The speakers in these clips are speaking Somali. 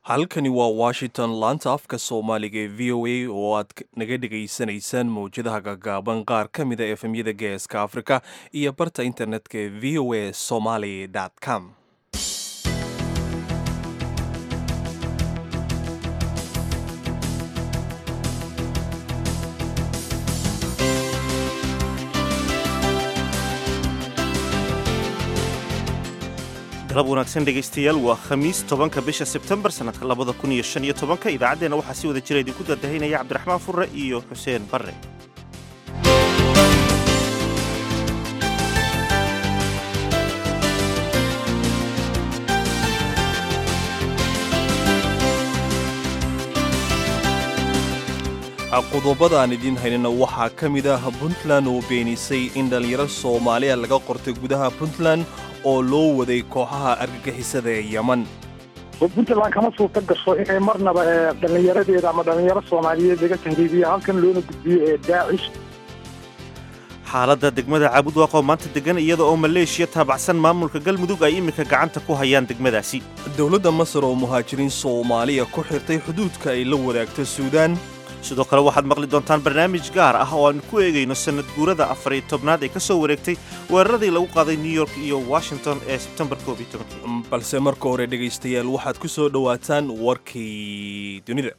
halkani waa washington laanta afka soomaaliga ee v o a oo aad naga dhegaysanaysaan mawjadaha gaagaaban qaar ka mida efemyada geeska afrika iyo barta internetka ee v o a somaly com galab wanaagsan dhegaystayaal waa khamiis tobanka bisha sebtembar sannadka labada kun iyo shan iyo tobanka idaacaddeenna waxaa si wada jira idinku dadahinaya cabdiraxmaan furre iyo xuseen barre qodobada aan idiin haynana waxaa ka mid ah puntland oo beenisay in dhallinyaro soomaaliya laga qortay gudaha puntland oo loo waday kooxaha argagixisada ee yeman puntland kama suurta gasho inay marnaba dhallinyaradeeda ama dhallinyaro soomaaliyeed laga tahriibiyo halkan loona gudbiyo ee daacish xaaladda degmada caabudwaaq oo maanta degan iyada oo maleeshiya taabacsan maamulka galmudug ay iminka gacanta ku hayaan degmadaasi dowladda masar oo muhaajiriin soomaaliya ku xirtay xuduudka ay la wadaagto suudaan sidoo kale waxaad maqli doontaan barnaamij gaar ah oo aan ku eegayno sannad guurada afariyo tobnaad ee ka soo wareegtay weeraradii lagu qaaday new york iyo washington ee sebtembar koob iyo tobankii balse marka hore dhegaystayaal waxaad ku soo dhowaataan warkii dunida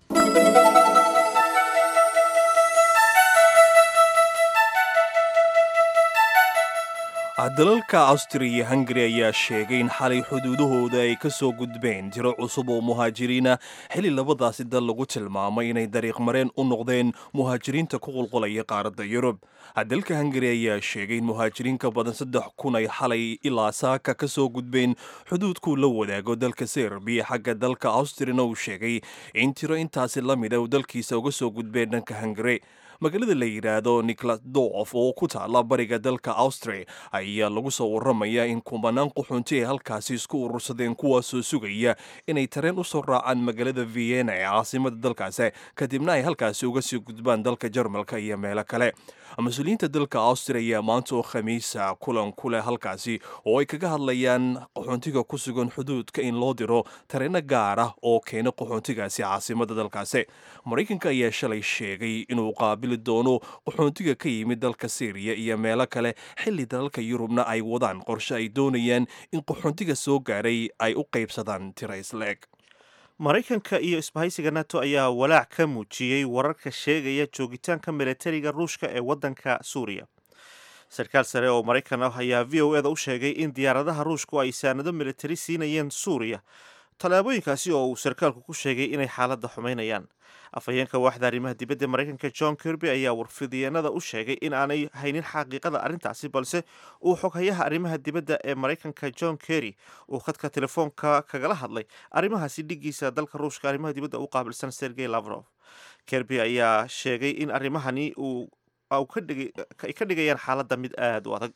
dalalka awstriya iyo hungari ayaa sheegay in xalay xuduudahooda ay ka soo gudbeen tiro cusub oo muhaajiriina xili labadaasi dal lagu tilmaamay inay dariiq mareen u noqdeen muhaajiriinta ku qulqulaya qaaradda yurub dalka hungari ayaa sheegay in muhaajiriin ka badan saddex kun ay xalay ilaa saaka ka soo gudbeen xuduudkuu la wadaago dalka serbiya xagga dalka awstriyana uu sheegay in tiro intaasi la mida uu dalkiisa uga soo gudbeen dhanka hungari magaalada la yidhaahdo nicolas dof oo ku taala bariga dalka austria ayaa lagu soo warramaya in kumanaan quxunti ay halkaasi isku urursadeen kuwaasoo sugaya inay tareen u soo raacaan magaalada vienna ee caasimada dalkaasi kadibna ay halkaasi uga sii gudbaan dalka jarmalka iyo meelo kale mas-uuliyiinta dalka austria ayaa maanta oo khamiisa kulan ku leh halkaasi oo ay kaga hadlayaan qaxoontiga ku sugan xuduudka in loo diro tareeno gaar ah oo keena qaxoontigaasi caasimada dalkaasi maraykanka ayaa shalay sheegay inuu qaabili doono qaxoontiga ka yimid dalka syriya iyo meelo kale xilli dalalka yurubna ay wadaan qorshe ay doonayaan in qaxoontiga soo gaaray ay u qaybsadaan tira isleeg maraykanka iyo isbahaysiga nato ayaa walaac ka muujiyey wararka sheegaya joogitaanka milatariga ruushka ee waddanka suuriya sarkaal sare oo maraykan ah ayaa v o eda u sheegay in diyaaradaha ruushku ay saanado militari siinayeen suuriya tallaabooyinkaasi oo uu sarkaalku ku sheegay inay xaaladda xumaynayaan afhayeenka waaxda arrimaha dibadda maraykanka john kirby ayaa warfidiyeenada u sheegay in aanay haynin xaqiiqada arrintaasi balse uu xoghayaha arrimaha dibadda ee maraykanka john kerry uu khadka telefoonka kagala hadlay arrimahaasi dhigiisa dalka ruushka arrimaha dibadda u qaabilsan sergey lavrov kirby ayaa sheegay in arrimahani uu ay ka dhigayaan xaaladda mid aada u adag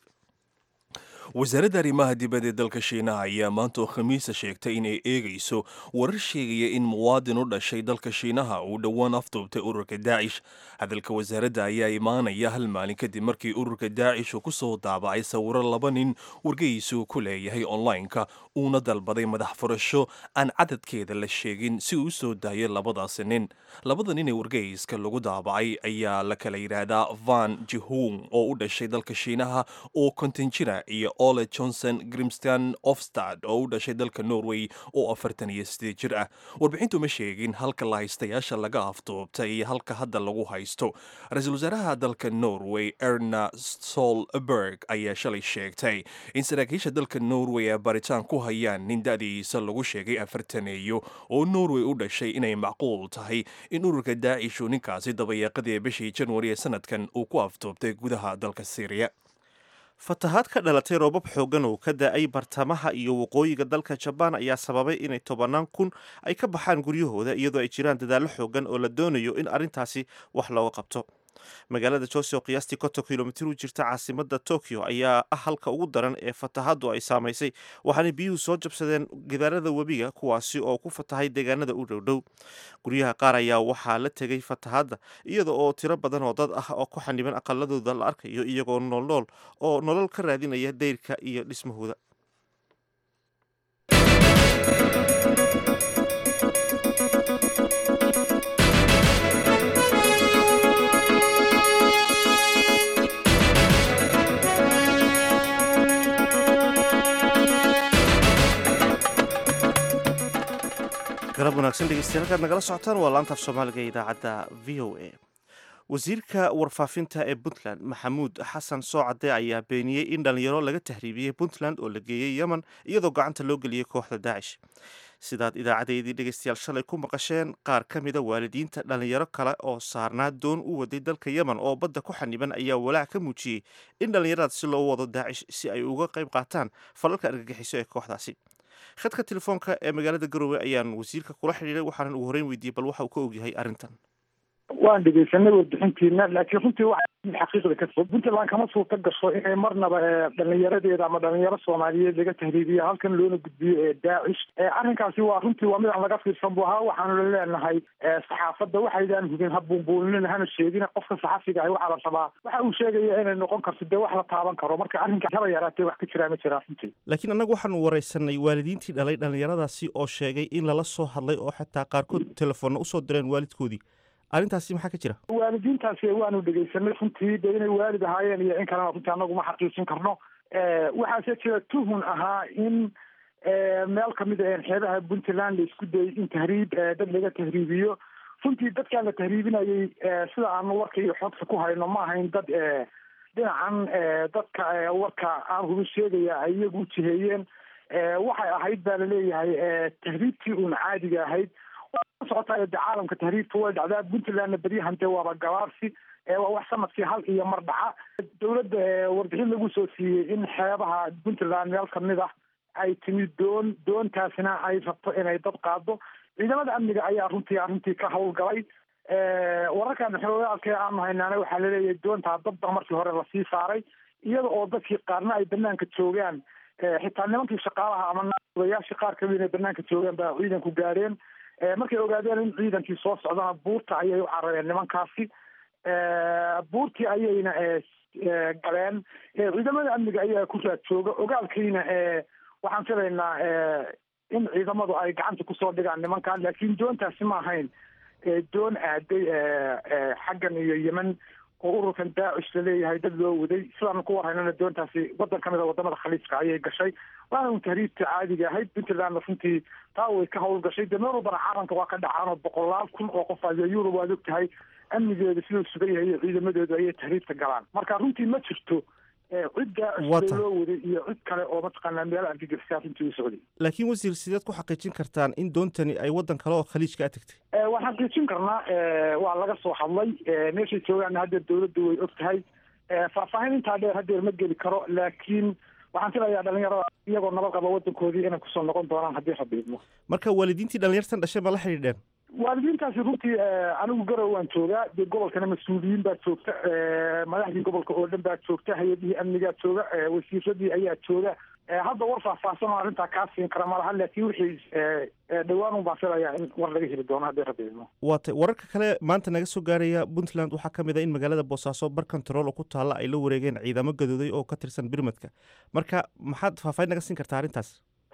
wasaaradda arrimaha dibadda ee dalka shiinaha ayaa maanta oo khamiisa sheegtay inay eegayso warar sheegaya in muwaadin u dhashay dalka shiinaha uu dhowaan afduubtay ururka daacish hadalka wasaaradda ayaa imaanaya hal maalin kadib markii ururka daacish uu ku soo daabacay sawiro laba nin wargeysu ku leeyahay online-ka uuna dalbaday madax furasho aan cadadkeeda la sheegin si uu u soo daayo labadaasi nin labada nin ee wargeyska lagu daabacay ayaa la kala yidhaahdaa van jihung oo u dhashay dalka shiinaha oo konton jira iyo ole johnson grimston ofstad oo u dhashay dalka norway oo afartan iyo sideed jir ah warbixintu ma sheegin halka la haystayaasha laga afduubtay iyo halka hadda lagu haysto ra-iisul wasaaraha dalka norway erna solberg ayaa shalay sheegtay in saraakiisha dalka norway ay baritaan ku hayaan nin da-diisa lagu sheegay afartaneeyo oo norway u dhashay inay macquul tahay in ururka daacishu ninkaasi dabayaaqadii bishii janwari ee sanadkan uu ku afduubtay gudaha dalka syriya fatahaad ka dhalatay roobab xooggan oo ka da-ay bartamaha iyo waqooyiga dalka jabaan ayaa sababay inay tobannaan kun ay ka baxaan guryahooda iyadoo ay jiraan dadaallo xooggan oo la doonayo in arrintaasi wax looga qabto magaalada jose oo qiyaastii konton kilomitir u jirta caasimada tokyo ayaa ah halka ugu daran ee fatahaddu ay saamaysay waxaana biyuhu soo jabsadeen gidaarada webiga kuwaasi oo ku fatahay deegaanada u dhowdhow guryaha qaar ayaa waxaa la tegay fatahadda iyada oo tiro badan oo dad ah oo ku xaniban aqaladooda la arkayo iyagoo noolnool oo nolol ka raadinaya dayrka iyo dhismahooda galab wanaagsan dhegeystayaal halkaad nagala socotaan waa laantaaf soomaaliga ee idaacadda v o a wasiirka warfaafinta ee puntland maxamuud xasan soocade ayaa beeniyey in dhalinyaro laga tahriibiyey puntland oo la geeyey yemen iyadoo gacanta loo geliyey kooxda daacish sidaad idaacadeedii dhegeystayaal shalay ku maqasheen qaar ka mida waalidiinta dhalinyaro kale oo saarnaa doon u waday dalka yemen oo badda ku xaniban ayaa walaac ka muujiyey in dhallinyaradaas si loo wado daacish si ay uga qayb qaataan falalka argagixiso ee kooxdaasi khadka telefoonka ee magaalada garowe ayaan wasiirka kula xidhiiray waxaanan ugu horreyn weydiiyey bal waxa uu ka ogyahay arrintan waan dhegeysanay warbixintiina laakiin runtii waxa xaqiiqda ka fog puntland kama suurta gasho inay marnaba dhalinyaradeeda ama dhalinyaro soomaaliyeed laga tahriibiyo halkan loona gudbiyo ee daacish arrinkaasi waa runtii waa mid aan laga fiirsan bu ahaa waxaanu leenahay saxaafadda waxaydaan hubin ha buunbuuninin hana sheegin qofka saxafiga ahi waxaa la rabaa waxa uu sheegaya inay noqon karto dee wax la taaban karo marka arrinka haba yaraatee wax ka jiraa ma jiraa runtii laakiin annagu waxaanu wareysanay waalidiintii dhalay dhallinyaradaasi oo sheegay in lala soo hadlay oo xataa qaarkood telefoonna usoo direen waalidkoodii arrintaasi maxaa ka jira waalidiintaasi waanu dhegeysanay runtii de inay waalid ahaayeen iyo in kalena runtii anagu ma xaqiijin karno waxaase jira tuhun ahaa in meel kamid a xeebaha puntland la isku dayay in tahriib dad laga tahriibiyo runtii dadkaan la tahriibinayay sida aanu warka iyo xogta ku hayno ma ahayn dad dhinacan dadka warka aan hubi sheegaya ay iyagu u jiheeyeen waxay ahayd baa laleeyahay tahriibtii uun caadiga ahayd socotaa de caalamka tahriibta way dhacdaa puntlandna beryahan dee waaba gabaarsi waa wax sanadkii hal iyo mar dhaca dowladda warbixin lagu soo siiyey in xeebaha puntland meel kamid ah ay timid doon doontaasina ay rabto inay dad qaado ciidamada amniga ayaa runtii arrintii ka howlgalay wararkan xoogaalkee aanu haynaana waxaa laleeyahay doontaa dadba markii hore lasii saaray iyada oo dadkii qaarna ay banaanka joogaan xitaa nimankii shaqaalaha ama odayaashii qaar kamid inay banaanka joogaan baa ciidanku gaadheen markay ogaadeen in ciidankii soo socdana buurta ayay u carareen nimankaasi buurtii ayayna galeen ciidamada amniga ayaa ku raad jooga ogaalkiina waxaan filaynaa in ciidamadu ay gacanta kusoo dhigaan nimankan laakiin doontaasi ma ahayn doon aaday xaggan iyo yemen oo ururkan daacish laleeyahay dad loo waday sidaanu ku warhaynana doontaasi waddan kamid a wadamada khaliijka ayay gashay waana un tahriibta caadiga ahayd puntlandna runtii taa way ka hawl gashay dee meel walbana caalamka waa ka dhacaan oo boqolaal kun oo qof ayo yurub waad og tahay amnigeeda siduu sugan yahay iyo ciidamadoodu ayay tahriibta galaan marka runtii ma jirto cid daacish loo waday iyo cid kale oo mataqaanaa meel argagixisa runtii u socday laakiin wasiir sideed ku xaqiijin kartaan in doontani ay waddan kale oo khaliijka a tagtay waan xaqiijin karnaa waa laga soo hadlay meeshay joogaanna haddeer dawladdu way og tahay faahfaahin intaa dheer haddeer ma geli karo laakiin waxaan filayaa dhalinyarada iyagoo nabad qaba waddankoodii inay kusoo noqon doonaan haddii rabiidmo marka waalidiintii dhalinyartan dhashay ma la xidhiidheen waalidiintaasi runtii anigu garow waan joogaa dee gobolkana mas-uuliyiin baa joogta madaxdii gobolka oo dhan baa joogta hay-adihii amnigaa jooga wasiiradii ayaa jooga hadda war faahfaahsan oo arrintaa kaa siin kara malaha laakiin wixii dhowaan un baan filayaa in war laga heli doono haddii rabiidmo waa tay wararka kale maanta naga soo gaaraya puntland waxaa ka mid a in magaalada boosaaso bar control oo ku taalla ay la wareegeen ciidamo gadooday oo ka tirsan birmadka marka maxaad faahfaahin naga siin kartaa arrintaas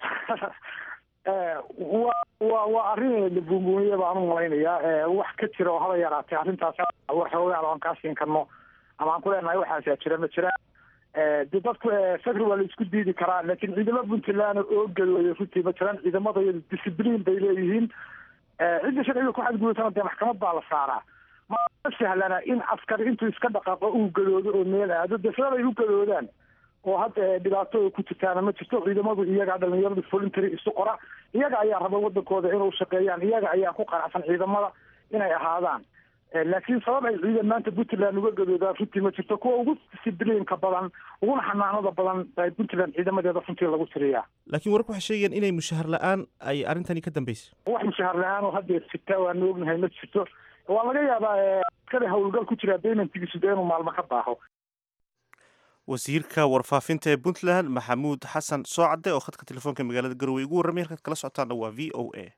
wa wa waa arrin la buunbuuniye baan u malaynayaa wax ka jira oo haba yaraatay arrintaas war xoogaal aan kaa siin karno ama aan ku leenahay waxaasaa jira ma jiraan de dadku fakri waa la isku diidi karaa laakiin ciidamo puntland oo gadooday runtii ma jiraan ciidamada iyada discibliin bay leeyihiin cidda sharciga ku xadgudubtana dee maxkamad baa la saaraa ma sahlana in askari intuu iska dhaqaaqo uu gadoodo oo meel aado dee sababay u gadoodaan oo hadda dhibaato ku jirtaana ma jirto ciidamadu iyagaa dhalinyaradu voluntary isu qora iyaga ayaa raba wadankooda inuu shaqeeyaan iyaga ayaa ku qanacsan ciidamada inay ahaadaan laakiin sabab ay ciidan maanta puntland uga gadoodaan runtii ma jirto kuwa ugu discibliinka badan uguna xanaanada badan ay puntland ciidamadeeda runtii lagu tiriyaa laakiin wararku waxay sheegayaan inay mushahar la-aan ay arrintani ka dambeysay wax mushahar la-aan oo haddeer jirta waanu ognahay ma jirto waa laga yaabaa askari howlgal ku jira baymentigiisu dee inuu maalmo ka baaho wasiirka warfaafinta ee puntland maxamuud xasan soocade oo khadka telefoonka magaalada garowe ugu warramay halkaad kala socotaana waa v o a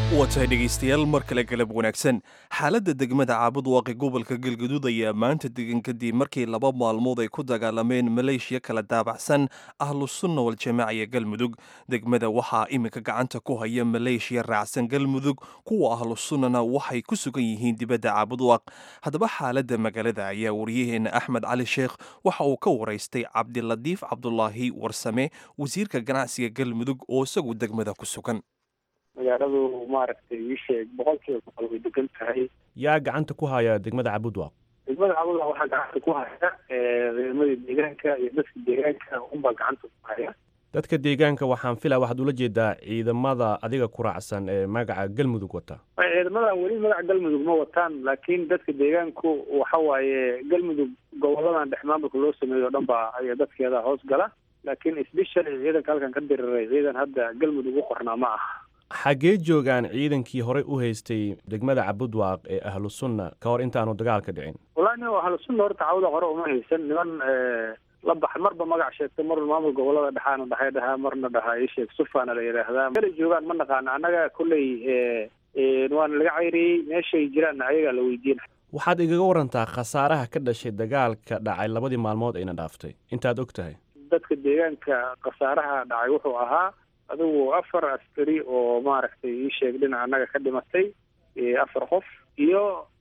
waa tahay dhegaystayaal mar kale galab wanaagsan xaaladda degmada caabud waaqi gobolka galgaduud ayaa maanta degan kadib markii laba maalmood ay ku dagaalameen maleeshiya kala daabacsan ahlusunna waljamaaca iyo galmudug degmada waxaa iminka gacanta ku haya maleeshiya raacsan galmudug kuwa ahlusunnana waxay ku sugan yihiin dibadda caabud waaq haddaba xaaladda magaalada ayaa wariyaheena axmed cali sheekh waxa uu ka waraystay cabdiladiif cabdulaahi warsame wasiirka ganacsiga galmudug oo isagu degmada ku sugan magaaladu maaragtay ii sheeg boqol kiiba boqol way degan tahay yaa gacanta ku haya degmada cabudwaaq degmada cabudwaaq waxaa gacanta ku haya ciidamadii deegaanka iyo dadka deegaanka unbaa gacanta ku haya dadka deegaanka waxaan filaa waxaad ula jeedaa ciidamada adiga ku raacsan ee magaca galmudug wata ciidamadan weli magaca galmudug ma wataan laakiin dadka deegaanku waxa waaye galmudug goboladan dhex maamulka loo sameeyo o dhan baa ay dadkeeda hoos gala laakiin sbeshally ciidanka halkan ka diriray ciidan hadda galmudug u qornaa ma aha xaggee joogaan ciidankii horey u haystay degmada cabudwaaq ee ahlu sunna ka hor intaanu dagaalka dhicin wallahi nin ahlu sunna horta cawda hore uma haysan niman la bax marba magac sheegtay mar maamul gobolada dhexaana dhahay dhahaa marna dhahaa ii sheeg sufaana la yidhaahdaa meelay joogaan ma naqaana annaga kolley waana laga cayriyey meeshay jiraanna ayagaa la weydiina waxaad igaga warantaa khasaaraha ka dhashay dagaalka dhacay labadii maalmood ayna dhaaftay intaad og tahay dadka deegaanka khasaaraha dhacay wuxuu ahaa adigu afar askari oo maaragtay ii sheeg dhinaca annaga ka dhimatay afar qof iyo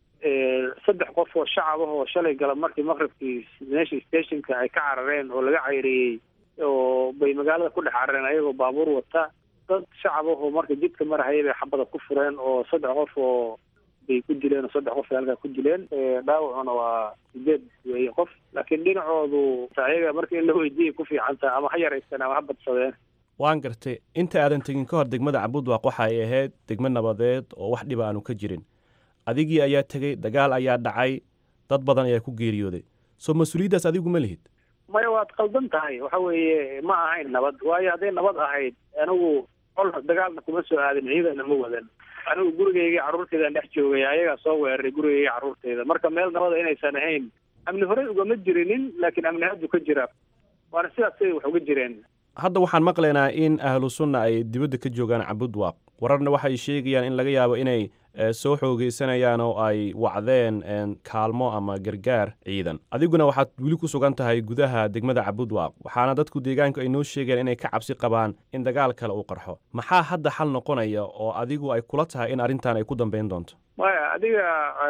saddex qof oo shacab ah oo shalay gala markii maqribkii meesha stationka ay ka carareen oo laga cayriyey oo bay magaalada ku dhex carareen ayagoo baabuur wata dad shacab ah oo marka jidka marahaya bay xabada ku fureen oo saddex qof oo bay ku dileen oo saddex qof ay halkaa ku dileen dhaawacuna waa sideed weeye qof laakiin dhinacoodu ayaga marka in la weydiiyay ku fiicantaa ama ha yaraysteen ama ha badsadeen waan gartay inta aadan tegin ka hor degmada cabudwaaq waxa ay ahayd degmo nabadeed oo wax dhiba aanu ka jirin adigii ayaa tegey dagaal ayaa dhacay dad badan ayaa ku geeriyooday soo mas-uuliyaddaas adigu ma lihid maya waad qaldan tahay waxa weeye ma ahayn nabad waayo hadday nabad ahayd anigu col dagaalna kuma soo aadin ciidanna ma wadan anigu gurigaygii carruurtaydan dhex joogay ayagaa soo weeraray gurigaygii carruurtayda marka meel nabada inaysan ahayn amni horey ugama jirinin laakiin amni haddu ka jira waana sidaasay wax uga jireen hadda waxaan maqlaynaa in ahlu sunna ay dibadda ka joogaan cabudwaaq wararna waxay sheegayaan in laga yaabo inay soo xoogeysanayaan oo ay wacdeen kaalmo ama gargaar ciidan adiguna waxaad weli ku sugan tahay gudaha degmada cabudwaaq waxaana dadku deegaanku ay noo sheegeen inay ka cabsi qabaan in dagaal kale uu qarxo maxaa hadda xal noqonaya oo adigu ay kula tahay in arrintan ay ku dambayn doonto maya adiga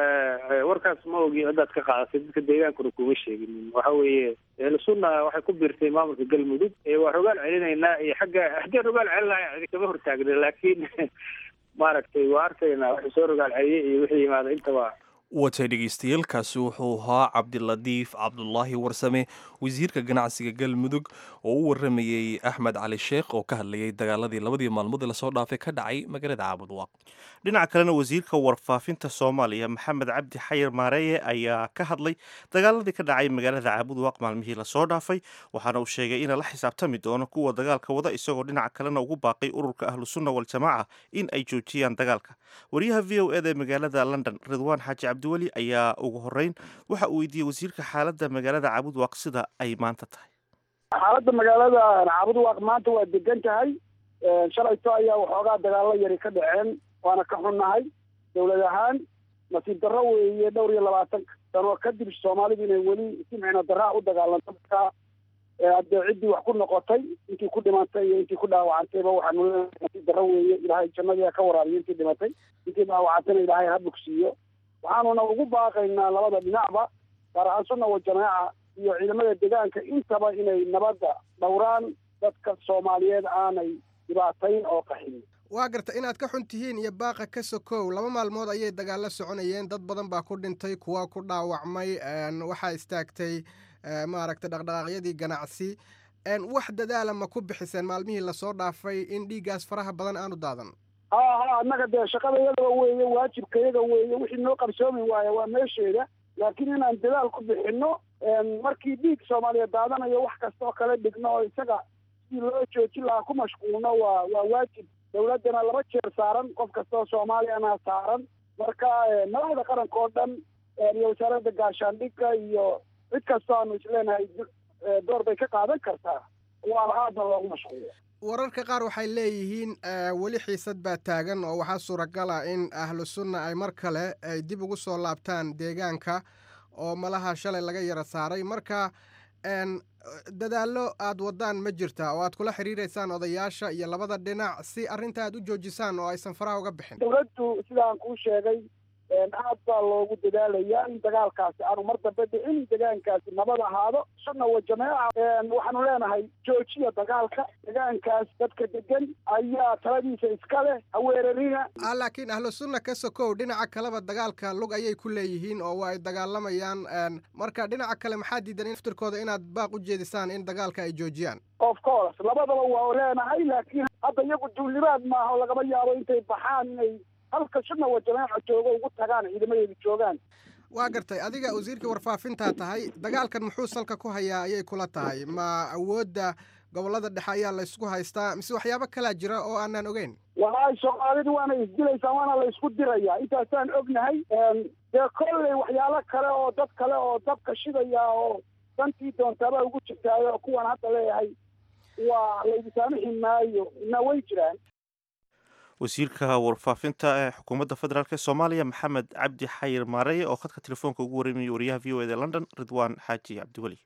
warkaas ma ogi haddaad ka qaadatay dadka deegaankuna kuma sheeginin waxa weeye ehlusunna waxay ku biirtay maamulka galmudug waa rogaal celinaynaa iyo xagga haddii rogaal celinahay cidi kama hortaagna laakiin maaragtay waa arkaynaa waxay soo rogaal celiyey iyo wixii yimaada intaba watay dhegaystayaelkaasi wuxuu ahaa cabdiladiif cabdulaahi warsame wasiirka ganacsiga galmudug oo u waramayey axmed cali sheekh oo ka hadlayay dagaaladii labadii maalmood ee lasoo dhaafay ka dhacay magaalada caabudwaaq dhinaca kalena wasiirka warfaafinta soomaaliya maxamed cabdi xayir maareeye ayaa ka hadlay dagaaladii ka dhacay magaalada caabudwaaq maalmihii lasoo dhaafay waxaana uu sheegay ina la xisaabtami doono kuwa dagaalka wada isagoo dhinaca kalena ugu baaqay ururka ahlusunna waljamaaca in ay joojiyaan dagaalka wariyaha v o eda ee magaalada london ridwaan xaaji cabdiweli ayaa ugu horeyn waxa uu weydiiyey wasiirka xaaladda magaalada caabudwaaq sida ay maanta tahay xaaladda magaalada caabudwaaq maanta waa degan tahay shalayto ayaa waxoogaa dagaalo yari ka dhaceen waana ka xunnahay dowlad ahaan nasiib darro weeye dhowr iyo labaatan sano kadib soomaalidu inay weli si micno darraa u dagaalanto markaa haddee ciddii wax ku noqotay intii ku dhimantay iyo intii ku dhaawacantayba waxaanu nasiib darro weeye ilaahay jannadii ka waraabiyo intii dhimatay intii dhaawacantayna ilaahay ha bogsiiyo waxaanuna ugu baaqaynaa labada dhinacba gaar ahaan sunna wa jamaaca iyo ciidamada deegaanka intaba inay nabadda dhowraan dadka soomaaliyeed aanay dhibaatayn oo qaxin waa garta inaad ka xun tihiin iyo baaqa ka sokow laba maalmood ayay dagaalo soconayeen dad badan baa ku dhintay kuwa ku dhaawacmay waxaa istaagtay maaragtay dhaqdhaqaaqyadii ganacsi wax dadaala ma ku bixiseen maalmihii lasoo dhaafay in dhiiggaas faraha badan aanu daadan ha ha annaga dee shaqada iyadaba weeye waajibka iyaga weeye wixii noo qarsoomi waaya waa meesheeda laakiin inaan dadaal ku bixinno markii dhiig soomaaliya daadanayo wax kasta oo kale dhigno oo isaga sidii loo joojin lahaa ku mashquulno waa waa waajib dawladdana laba jeer saaran qof kasta oo soomaaliyana saaran marka madaxda qaranka oo dhan iyo wasaaradda gaashaandhigga iyo cid kastoo aanu isleenahay door bay ka qaadan kartaa waana aadna loogu mashquulo wararka qaar waxay leeyihiin weli xiisad baa taagan oo waxaa suuragala in ahlu sunna ay mar kale ay dib ugu soo laabtaan deegaanka oo malaha shalay laga yara saaray marka dadaallo aad wadaan ma jirta oo aad kula xiriireysaan odayaasha iyo labada dhinac si arrinta aad u joojisaan oo aysan faraha uga bixin dowladdu sidaan kuu sheegay aad baa loogu dadaalayaa in dagaalkaasi aanu mar dambe dhicin degaankaasi nabad ahaado sunna wa jameeca waxaanu leenahay joojiya dagaalka degaankaas dadka degan ayaa taladiisa iska leh haweerarina laakiin ahlu sunna ka sokow dhinaca kaleba dagaalka lug ayay ku leeyihiin oo waa ay dagaalamayaan marka dhinaca kale maxaa diidan in aftirkooda inaad baaq u jeedisaan in dagaalka ay joojiyaan of course labadaba waa leenahay laakiin hadda iyagu duulimaad maaha oo lagama yaabo intay baxaan inay halka sunna wa jamaaca joogo ugu tagaan ciidamadeedu joogaan waa gartay adiga wasiirka warfaafintaa tahay dagaalkan muxuu salka ku hayaa ayay kula tahay ma awoodda gobolada dhexe ayaa laysku haystaa mise waxyaabo kalaa jira oo aanaan ogeyn walahi soomaalidu waana isdilaysaa waana la isku dirayaa intaasaan ognahay dee kolley waxyaalo kale oo dad kale oo dabka shidaya oo dantii doontaaba ugu jirtaayo kuwan hadda leeyahay waa laydi saamixi maayo na way jiraan wasiirka warfaafinta ee xukuumadda federaalk ee soomaaliya maxamed cabdi xayir maareye oo khadka telefoonka ugu warramayay wariyaha v o eda london ridwaan xaaji cabdiweli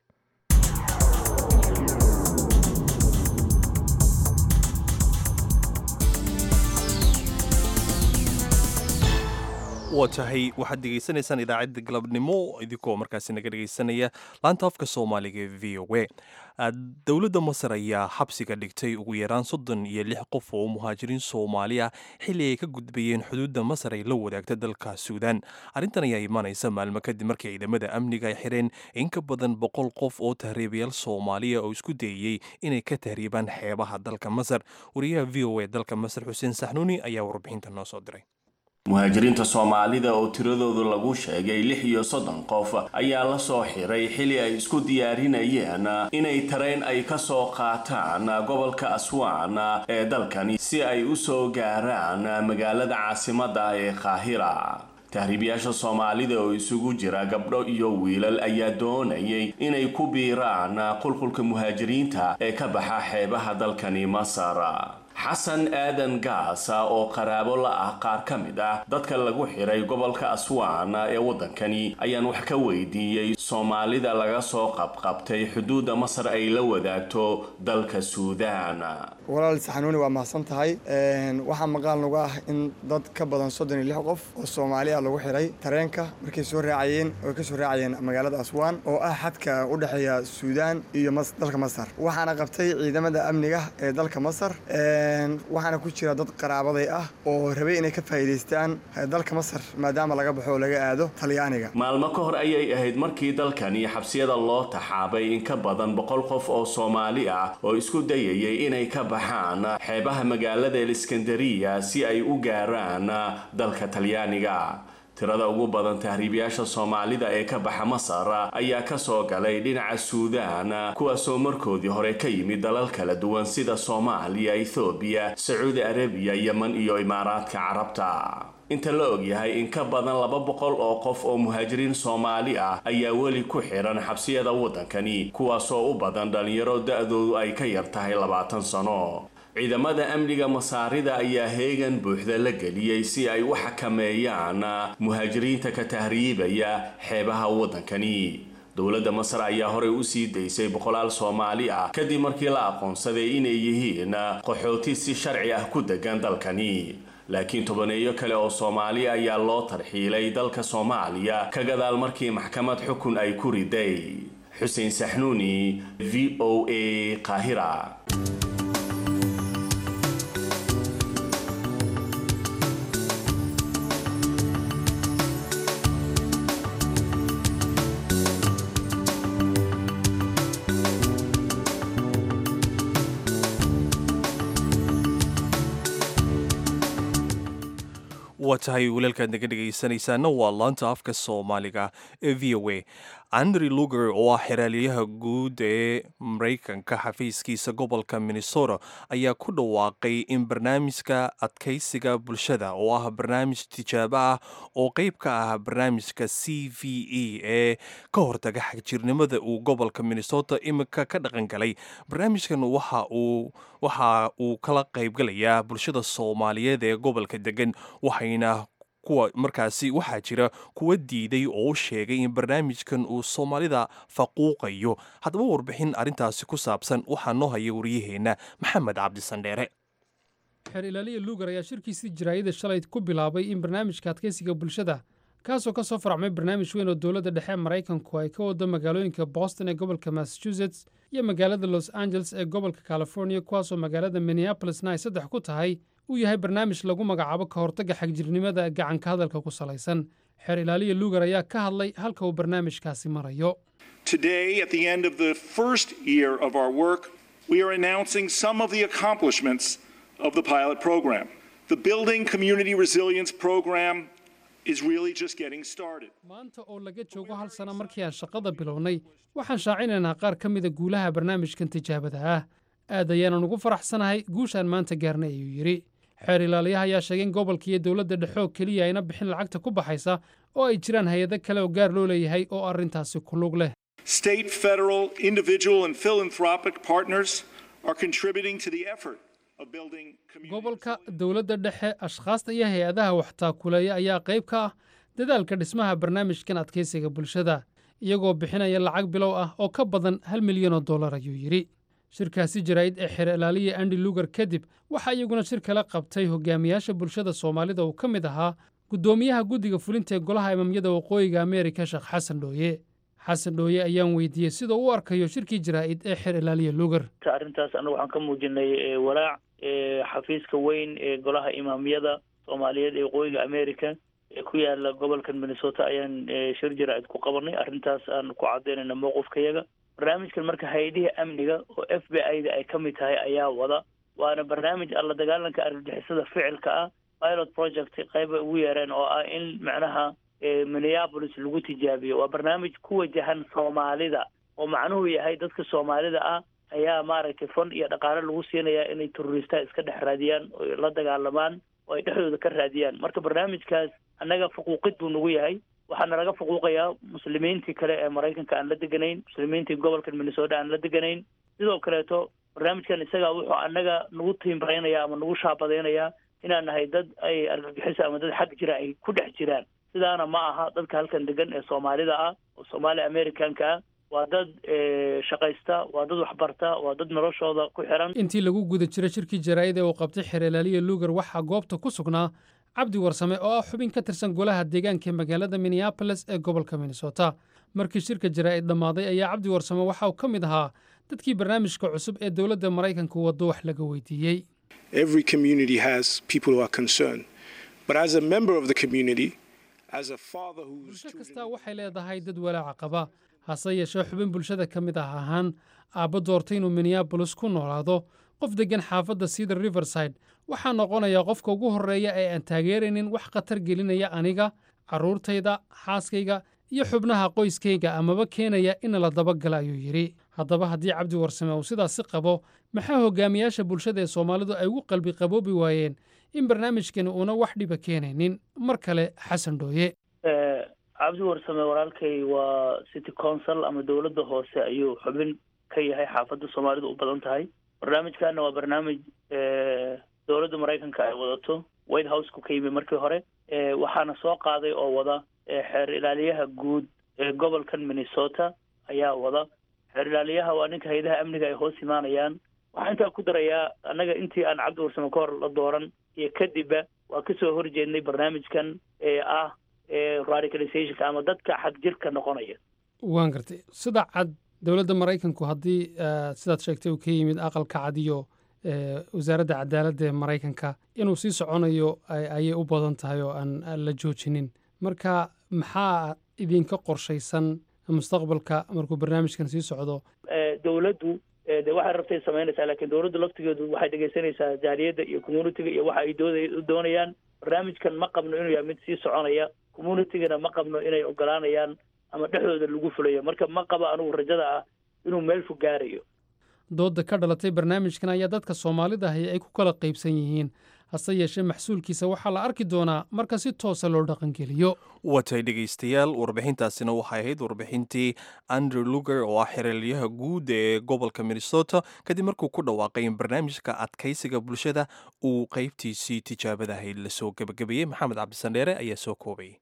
waa tahay waxaad dhegaysanaysaan idaacadda galabnimo idinkoo markaasi naga dhegaysanaya laanta afka soomaaliga ee v o a dowladda masar ayaa xabsiga dhigtay ugu yaraan soddon iyo lix qof oo muhaajiriin soomaali ah xilli ay ka gudbayeen xuduudda masar ay la wadaagta dalka suudaan arrintan ayaa imaanaysa maalmo kadib markii ciidamada amniga ay xireen in ka badan boqol qof oo tahriibayaal soomaaliya oo isku dayeyey inay ka tahriibaan xeebaha dalka masar wariyaha v o a dalka masar xuseen saxnuuni ayaa warbixinta noo soo diray muhaajiriinta soomaalida oo tiradoodu lagu sheegay lix iyo soddon qof ayaa la soo xiray xili ay isku diyaarinayeen inay tareen ay ka soo qaataan gobolka aswaan ee dalkani si ay u soo gaaraan magaalada caasimadda ee qaahira tahriibayaasha soomaalida oo isugu jira gabdho iyo wiilal ayaa doonayay inay ku biiraan qulqulka muhaajiriinta ee ka baxa xeebaha dalkani masar xasan aadan gaasa oo qaraabo la ah qaar ka mid ah dadka lagu xiray gobolka aswaan ee waddankani ayaan wax ka weydiiyey soomaalida laga soo qabqabtay xuduudda masar ay la wadaagto dalka suudaan walaal saxanuuni waa mahadsan tahay waxaa maqaal nagu ah in dad ka badan soddon iyo lix qof oo soomaali ah lagu xiray tareenka markay soo raacayeen oo ka soo raacayeen magaalada aswaan oo ah xadka u dhexeeya suudaan iyo dalka masar waxaana qabtay ciidamada amniga ee dalka masar waxaana ku jira dad qaraabaday ah oo rabay inay ka faa'iidaystaan dalka masar maadaama laga baxo oo laga aado talyaaniga maalmo ka hor ayay ahayd markii dalkani xabsiyada loo taxaabay in ka badan boqol qof oo soomaali ah oo isku dayayay inay ka baxaan xeebaha magaalada eliskandariya si ay u gaaraan dalka talyaaniga tirada ugu badan tahriibayaasha soomaalida ee ka baxa masar ayaa ka soo galay dhinaca suudaan kuwaasoo markoodii hore ka yimid dalal kala duwan sida soomaaliya ethoobiya sacuudi arabiya yeman iyo imaaraadka carabta inta la ogyahay in ka badan laba boqol oo qof oo muhaajiriin soomaali ah ayaa weli ku xiran xabsiyada waddankani kuwaasoo u badan dhalinyaro da-doodu ay ka yar tahay labaatan sano ciidamada amniga masaarida ayaa heegan buuxda la geliyey si ay u xakameeyaan muhaajiriinta ka tahriibaya xeebaha waddankani dowladda masar ayaa horey u sii daysay boqolaal soomaali ah kadib markii la aqoonsaday inay yihiin qaxooti si sharci ah ku degan dalkani laakiin tobaneeyo kale oo soomaali ayaa loo tarxiilay dalka soomaaliya ka gadaal markii maxkamad xukun ay ku riday xuseen saxnuuni v o a qaahira waa tahay walaalkaad naga dhegaysanaysaana waa laanta afka soomaaliga ee v o a andrew luger oo ah xeraaliyaha guud ee maraykanka xafiiskiisa gobolka minnesota ayaa ku dhawaaqay in barnaamijka adkaysiga bulshada oo ah barnaamij tijaabo ah oo qeyb ka ah barnaamijka c v e ee ka hortaga xagjirnimada uu gobolka minnesota imika ka dhaqan galay barnaamijkan waxa uu waxa uu kala qaybgalayaa bulshada soomaaliyeed ee gobolka degan waxayna kuwa markaasi waxaa jira kuwa diiday oo u sheegay in barnaamijkan uu soomaalida faquuqayo haddaba warbixin arrintaasi ku saabsan waxaa noo haya wariyaheenna maxamed cabdisandheere xeer ilaaliya luugar ayaa shirkiisii jaraayada shalay ku bilaabay in barnaamijka adkaysiga bulshada kaasoo ka soo faracmay barnaamij weyn oo dowladda dhexe maraykanku ay ka wado magaalooyinka boston ee gobolka massachusetts iyo magaalada los angeles ee gobolka california kuwaasoo magaalada minneabolisna ay saddex ku tahay uu yahay barnaamij lagu magacaabo ka hortagga xagjirnimada gacanka hadalka ku salaysan xeer ilaaliya luugar ayaa ka hadlay halka uu barnaamijkaasi marayo Today, at the end of the first year of our work, we are announcing some of the accomplishments of the pilot program. The Building Community Resilience Program is really just getting started. maanta oo laga joogo hal sano markii aan shaqada bilownay waxaan shaacinaynaa qaar ka mida guulaha barnaamijkan tijaabada ah aad ayaanan ugu faraxsanahay guushaan maanta gaarnay ayuu yidhi xeer ilaaliyaha ayaa sheegay in gobolka iyo dowladda dhexe oo keliya ayna bixin lacagta ku baxaysa oo ay jiraan hay-ado kale oo gaar loo leeyahay oo arrintaasi ku lug leh State, federal, individual, and philanthropic partners are contributing to the effort of building community. gobolka dowladda dhexe ashkhaasta iyo hay-adaha waxtaakuleeya ayaa qayb ka ah dadaalka dhismaha barnaamijkan adkaysiga bulshada iyagoo bixinaya lacag bilow ah oo ka badan hal milyan oo dollar ayuu yidhi shirkaasi jaraa'id ee xeer ilaaliya andi lugar kadib waxaa iyaguna shir kala qabtay hogaamiyaasha bulshada soomaalida uu ka mid ahaa guddoomiyaha guddiga fulinta ee golaha imamyada waqooyiga ameerika sheekh xasan dhooye xasan dhooye ayaan weydiiyey sida uu u arkayo shirkii jaraa'id ee xeer ilaaliya lugar arrintaas annagu waxaan ka muujinay eh, walaac eh, xafiiska weyn ee golaha imaamyada soomaaliyeed ee waqooyiga america ee ku yaala gobolkan minnesota ayaan eh, shir jaraa'id ku qabanay arrintaas aan ku cadaynayna mowqifkayaga barnaamijkan marka hay-adihii amniga oo f b i da ay ka mid tahay ayaa wada waana barnaamij alla dagaalanka argagixisada ficilka ah pilot project qayb ay ugu yeereen oo ah in macnaha eh, minneapolis lagu tijaabiyo waa barnaamij ku wajahan soomaalida oo macnuhu yahay dadka soomaalida ah ayaa maaragtay fond iyo dhaqaale lagu siinayaa inay terroristaha iska dhex raadiyaan oo la dagaalamaan oo ay dhexdooda ka raadiyaan marka barnaamijkaas annaga faquuqid buu nagu yahay waxaana laga faquuqayaa muslimiintii kale ee maraykanka aan la deganayn muslimiintii gobolka minnesota aan la deganayn sidoo kaleeto barnaamijkan isaga wuxuu annaga nagu tiimbareynaya ama nagu shaabadaynayaa inaan nahay dad ay argagixisa ama dad xag jira ay ku dhex jiraan sidaana ma aha dadka halkan degan ee soomaalida ah oo soomaali americanka ah waa dad eh, shaqaysta waa dad waxbarta waa dad noloshooda ku xiran intii lagu guda jira shirkii jaraa'id ee uu qabtay xeer ilaaliya lugar waxaa goobta ku sugnaa cabdi warsame oo ah xubin ka tirsan golaha deegaanka ee magaalada minneabolis ee gobolka minnesota markii shirka jaraa'id dhammaaday ayaa cabdi warsame waxa uu ka mid ahaa dadkii barnaamijka cusub ee dowladda maraykanka waddo wax laga weydiiyey Every community has people who are concerned. But as a member of the community, as a father who's bulsho kastaa waxay leedahay dad walaaca qaba hase yeeshee xubin bulshada ka mid ah ahaan aabbo doortay inuu minneabolis ku noolaado qof deggan xaafadda cedar riverside waxaa noqonayaa qofka ugu horreeya ee aan taageeraynin wax khatar gelinaya aniga carruurtayda xaaskayga iyo xubnaha qoyskayga amaba keenaya in la dabagala ayuu yidhi haddaba haddii cabdi warsame uu sidaasi qabo maxaa hogaamiyaasha bulshada ee soomaalidu ay ugu qalbi qaboobi waayeen in barnaamijkani uuna wax dhiba keenaynin mar kale xasan dhooye Eh, cabdi warsame walaalkay waa city council ama dowladda hoose ayuu xubin ka yahay xaafadda soomaalidu u badan tahay barnaamijkana waa barnaamij eh, dowladda maraykanka ay wadato white houseka ka yimi markii hore Eh, waxaana soo qaaday oo wada eh, xeer ilaaliyaha guud ee gobolkan minnesota ayaa wada xeer ilaaliyaha waa ninka hay-adaha amniga ay hoos imaanayaan waxaan intaa ku darayaa annaga intii aan cabdi warsame ka hor la dooran iyo kadibba waa kasoo horjeednay barnaamijkan ee ah ee radicalizationka ama dadka xag jirka noqonaya waan gartay sida cad dowladda maraykanku haddii eh, sidaad sheegtay uu ka yimid aqalka cad iyo eh, wasaaradda cadaaladda ee maraykanka inuu sii soconayo ay- ayay u badan tahay oo aan aan la joojinin marka maxaa idinka qorshaysan mustaqbalka markuu barnaamijkan sii socdo Eh, dowladdu eh, de waxay rabtay samaynaysaa laakiin dowladdu laftigeedu waxay dhegeysanaysaa jaaliyadda iyo communitiga iyo waxa ay dooday- doonayaan barnaamijkan ma qabno inuu yahay mid sii soconaya communitygana ma qabno inay ogolaanayaan ama dhexdooda lagu fulayo marka ma qabo anigu rajada ah inuu meel fog gaarayo doodda ka dhalatay barnaamijkan ayaa dadka soomaalida ahi ay ku kala qaybsan yihiin hase yeeshee maxsuulkiisa waxaa la arki doonaa marka si toosa loo dhaqangeliyo watay dhegaystayaal warbixintaasina waxay ahayd warbixintii andrew luger oo ah xereelyaha guud ee gobolka minnesota kadib markuu ku dhawaaqay in barnaamijka adkaysiga bulshada uu qaybtiisii tijaabada ahayd lasoo gebagabeeyey maxamed cabdisandheere ayaa soo koobay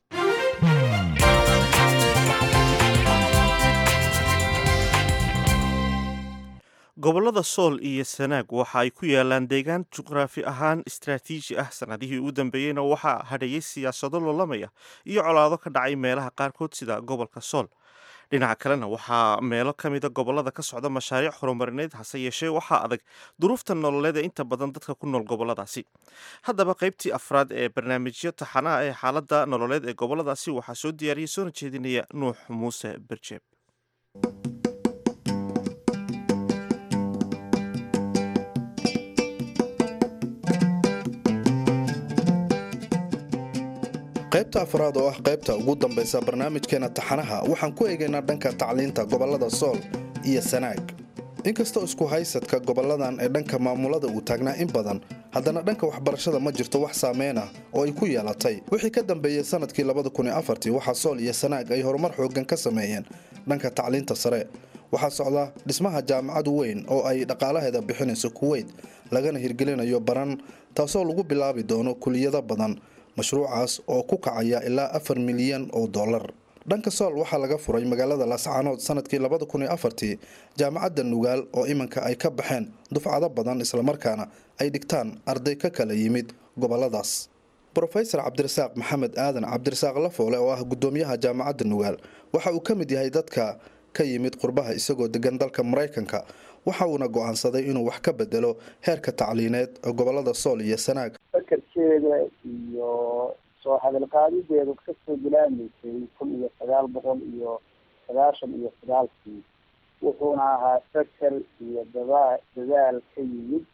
gobollada sool iyo sanaag waxa ay ku yaalaan deegaan juqraafi ahaan istraatiiji ah sanadihii ugu dambeeyeyna waxaa hadheeyey siyaasado loolamaya iyo colaado ka dhacay meelaha qaarkood sida gobolka sool dhinaca kalena waxaa meelo ka mida gobollada ka socda mashaariic horumarineed hase yeeshee waxaa adag duruufta nololeed ee inta badan dadka ku nool gobolladaasi haddaba qaybtii afraad ee barnaamijyo taxanaha ee xaaladda nololeed ee gobolladaasi waxaa soo diyaariyey soona jeedinaya nuux muuse berjeeb qaybta afraad oo ah qaybta ugu dambaysa barnaamijkeena taxanaha waxaan ku eegaynaa dhanka tacliinta gobollada sool iyo sanaag inkastoo isku haysadka gobolladan ee dhanka maamulada uu taagnaa in badan haddana dhanka waxbarashada ma jirto wax saameyn ah oo ay ku yeelatay wixii ka dambeeyey sanadkii waxaa sool iyo sanaag ay horumar xooggan ka sameeyeen dhanka tacliinta sare waxaa socda dhismaha jaamacad weyn oo ay dhaqaalaheeda bixinayso kuweyt lagana hirgelinayo baran taasoo lagu bilaabi doono kuliyado badan mashruucaas oo ku kacaya ilaa afar milyan oo dollar dhanka sool waxaa laga furay magaalada laascaanood sanadkii labada kun iyo afartii jaamacadda nugaal oo iminka ay ka baxeen dufcado badan islamarkaana ay dhigtaan arday ka kala yimid goboladaas brofesor cabdirasaaq maxamed aadan cabdirasaaq lafoole oo ah gudoomiyaha jaamacadda nugaal waxa uu ka mid yahay dadka ka yimid qurbaha isagoo degan dalka maraykanka waxa uuna go-aansaday inuu wax ka bedelo heerka tacliineed ee gobolada sool iyo sanaag fakarkeeda iyo soo hadalqaadideedu kasoo bilaamaysay kun iyo sagaal boqol iyo sagaashan iyo sagaalkii wuxuuna ahaa fakar iyo dada dadaal ka yimid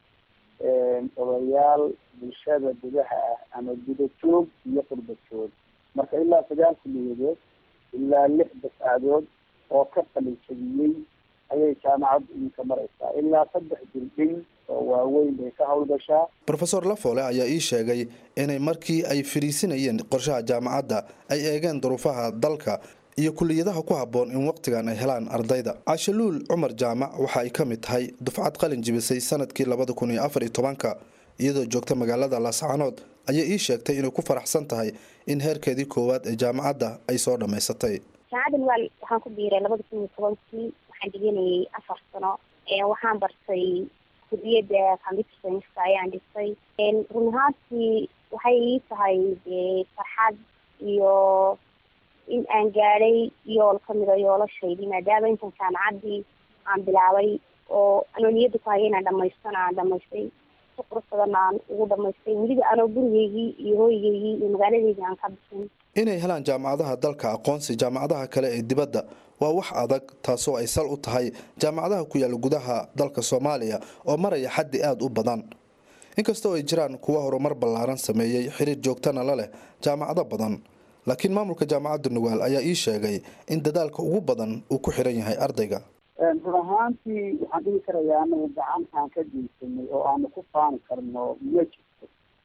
odayaal bulshada gudaha ah ama gudajoog iyo qurbajoog marka ilaa sagaal kuliyadood ilaa lix dafcadood oo ka qalinjabiyey ayay jaamacaddu iminka maraysaa ilaa saddex dildhin oo waaweyn bay ka howlgashaa rofeor lafoole ayaa ii sheegay inay markii ay fariisinayeen qorshaha jaamacadda ay eegeen duruufaha dalka iyo kuliyadaha ku habboon in waqtigan ay helaan ardayda cashaluul cumar jaamac waxa ay ka mid tahay dufcad qalin jibisay sanadkii labada kun iyo afar iyo tobanka iyadoo joogta magaalada laascaanood ayaa ii sheegtay inay ku faraxsan tahay in heerkeedii koowaad ee jaamacadda ay soo dhammaysatay jaamacadda nugaal waxaan ku biiray labada kun iyo tobankii waxaan dhiganayay afar sano waxaan bartay kuliyadda computer scienska ayaan dhigtay run ahaantii waxay ii tahay dee farxad iyo in aan gaadhay yool kamida yoolashaydi maadaama intan jaamacaddii aan bilaabay oo anoo niyadda ku haya inaan dhamaystana aan dhamaystay si qurux badan aan ugu dhamaystay weliba anoo gurigeygii iyo hooyigeygii iyo magaaladeydii aan ka bixin inay helaan jaamacadaha dalka aqoonsi jaamacadaha kale ee dibadda waa wax adag taasoo ay sal u tahay jaamacadaha ku yaalla gudaha dalka soomaaliya oo maraya xaddi aada u badan inkastoo ay jiraan kuwa horumar ballaaran sameeyey xiriir joogtana la leh jaamacado badan laakiin maamulka jaamacadda nugaal ayaa ii sheegay in dadaalka ugu badan uu ku xiran yahay ardayga run ahaantii waxaan dhihi karayaa anagu gacan aan ka geysanay oo aanu ku faani karno ma jirto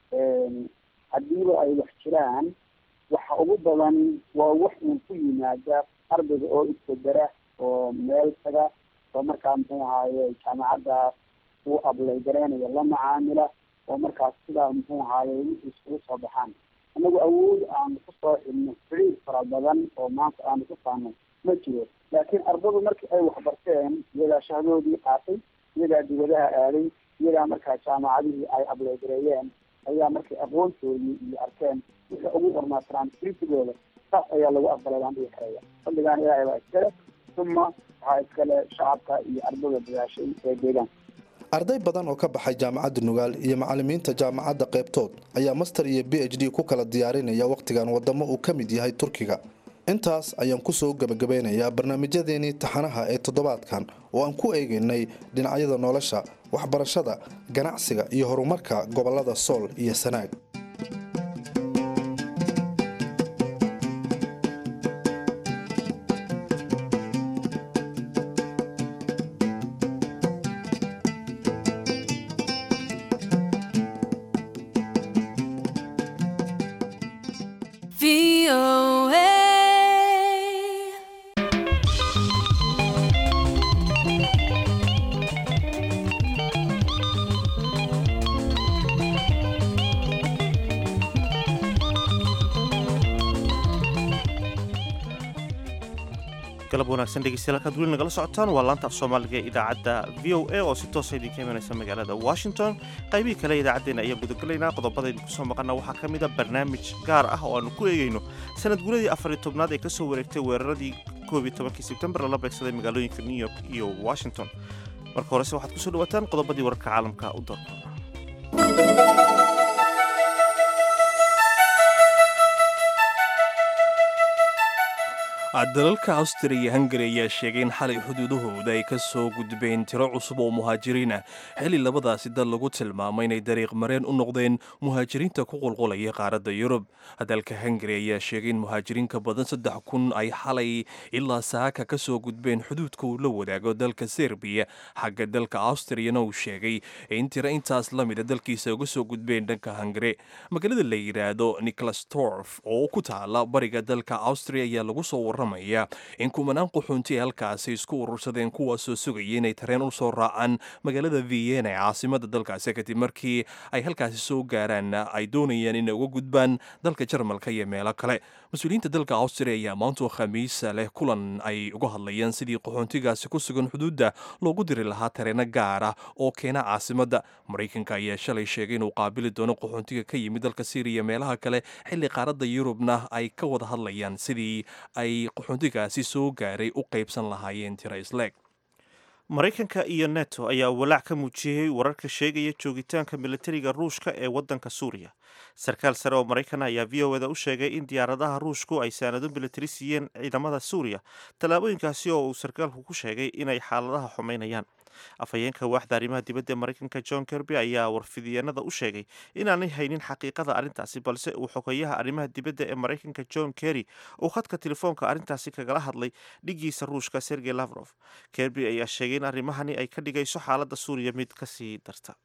haddiiba ay wax jiraan waxa ugu badan waa wax uun ku yimaada ardayga oo isbedera oo meel taga oo markaa muxuu ahaaye jaamacadda uu ablay gareynayo la macaamila oo markaas sidaa muxuu ahaaye wixii iskugu soo baxaan anagu awood aanu kusoo xidhno xiriir fara badan oo maanta aanu ku faano ma jiro laakiin ardadu markii ay waxbarteen iyagaa shahdoodii qaatay iyagaa dibadaha aaday iyagaa markaa jaamacadihii ay ableygareeyeen ayaa markay aqoontoodii iyo arkeen wixii ugu hormaarsanaan kritigooda saas ayaa lagu aqbalay baan dhihi karaya fadligaan ilaahay baa iskale uma waxaa iskale shacabka iyo ardada dadaashay ee deegaanka arday badan oo ka baxay jaamacadda nugaal iyo macalimiinta jaamacadda qaybtood ayaa master iyo b h d ku kala diyaarinaya wakhtigan wadamo uu ka mid yahay turkiga intaas ayaan kusoo gebagabeynayaa barnaamijyadeenii taxanaha ee toddobaadkan oo aan ku eegaynay dhinacyada nolosha waxbarashada ganacsiga iyo horumarka gobolada sool iyo sanaag galab wanaagsan dhegeystayaal halkaad weli nagala socotaan waa laanta af soomaaliga ee idaacadda v o a oo si toosa idinka imanaysa magaalada washington qaybihii kale idaacaddeena ayaan gudagelaynaa qodobada idinku soo maqana waxaa ka mid a barnaamij gaar ah oo aanu ku eegayno sanad guradii afariy tobnaad ee kasoo wareegtay weeraradii koob iyo tobankii sebtembar lala beegsaday magaalooyinka new york iyo washington marka horese waxaad kusoo dhawaataan qodobadii wararka caalamka u doorka dalalka austria iyo hungari ayaa sheegay in xalay xuduudahooda ay ka soo gudbeen tiro cusub oo muhaajiriina xilli labadaasi dal lagu tilmaamay inay dariiq mareen u noqdeen muhaajiriinta ku qulqulaya qaaradda yurub dalka hungari ayaa sheegay in muhaajiriin ka badan saddex kun ay xalay ilaa saaka ka soo gudbeen xuduudka uu la wadaago dalka serbiya xagga dalka austriyana uu sheegay in tiro intaas la mida dalkiisa uga soo gudbeen dhanka hungari magaalada la yidhaahdo nicholastorf oo ku taala bariga dalka austria ayaa lagu soo warramay in kumanaan quxuunti ay halkaasi isku urursadeen kuwaasoo sugaya inay tareen u soo raacaan magaalada vienna ee caasimada dalkaasi kadib markii ay halkaasi soo gaaraan ay doonayaan inay uga gudbaan dalka jarmalka iyo meelo kale mas-uuliyiinta dalka austria ayaa maantu khamiisa leh kulan ay uga hadlayaan sidii qaxoontigaasi ku sugan xuduudda loogu diri lahaa tareeno gaar ah oo keena caasimada maraykanka ayaa shalay sheegay inuu qaabili doono qaxoontiga ka yimid dalka syriya meelaha kale xilli qaaradda yurubna ay ka wada hadlayaan sidii ay qaxoontigaasi soo gaaray u qaybsan lahaayeen tiro isleeg maraykanka iyo neto ayaa walaac ka muujiyey wararka sheegaya joogitaanka militariga ruushka ee waddanka suuriya sarkaal sare oo maraykan ayaa v o eda u sheegay in diyaaradaha ruushku ay saanado militari siiyeen ciidamada suuriya tallaabooyinkaasi oo uu sarkaalku ku sheegay inay xaaladaha xumaynayaan afhayeenka waaxda arrimaha dibadda ee maraykanka john kerby ayaa warfidiyeenada u sheegay inaanay haynin xaqiiqada arrintaasi balse uu xogeeyaha arrimaha dibadda ee maraykanka john kerry uu khadka telefoonka arrintaasi kagala hadlay dhigiisa ruushka sergey lavrof kerby ayaa sheegay in arrimahani ay ka dhigayso xaaladda suuriya mid kasii darta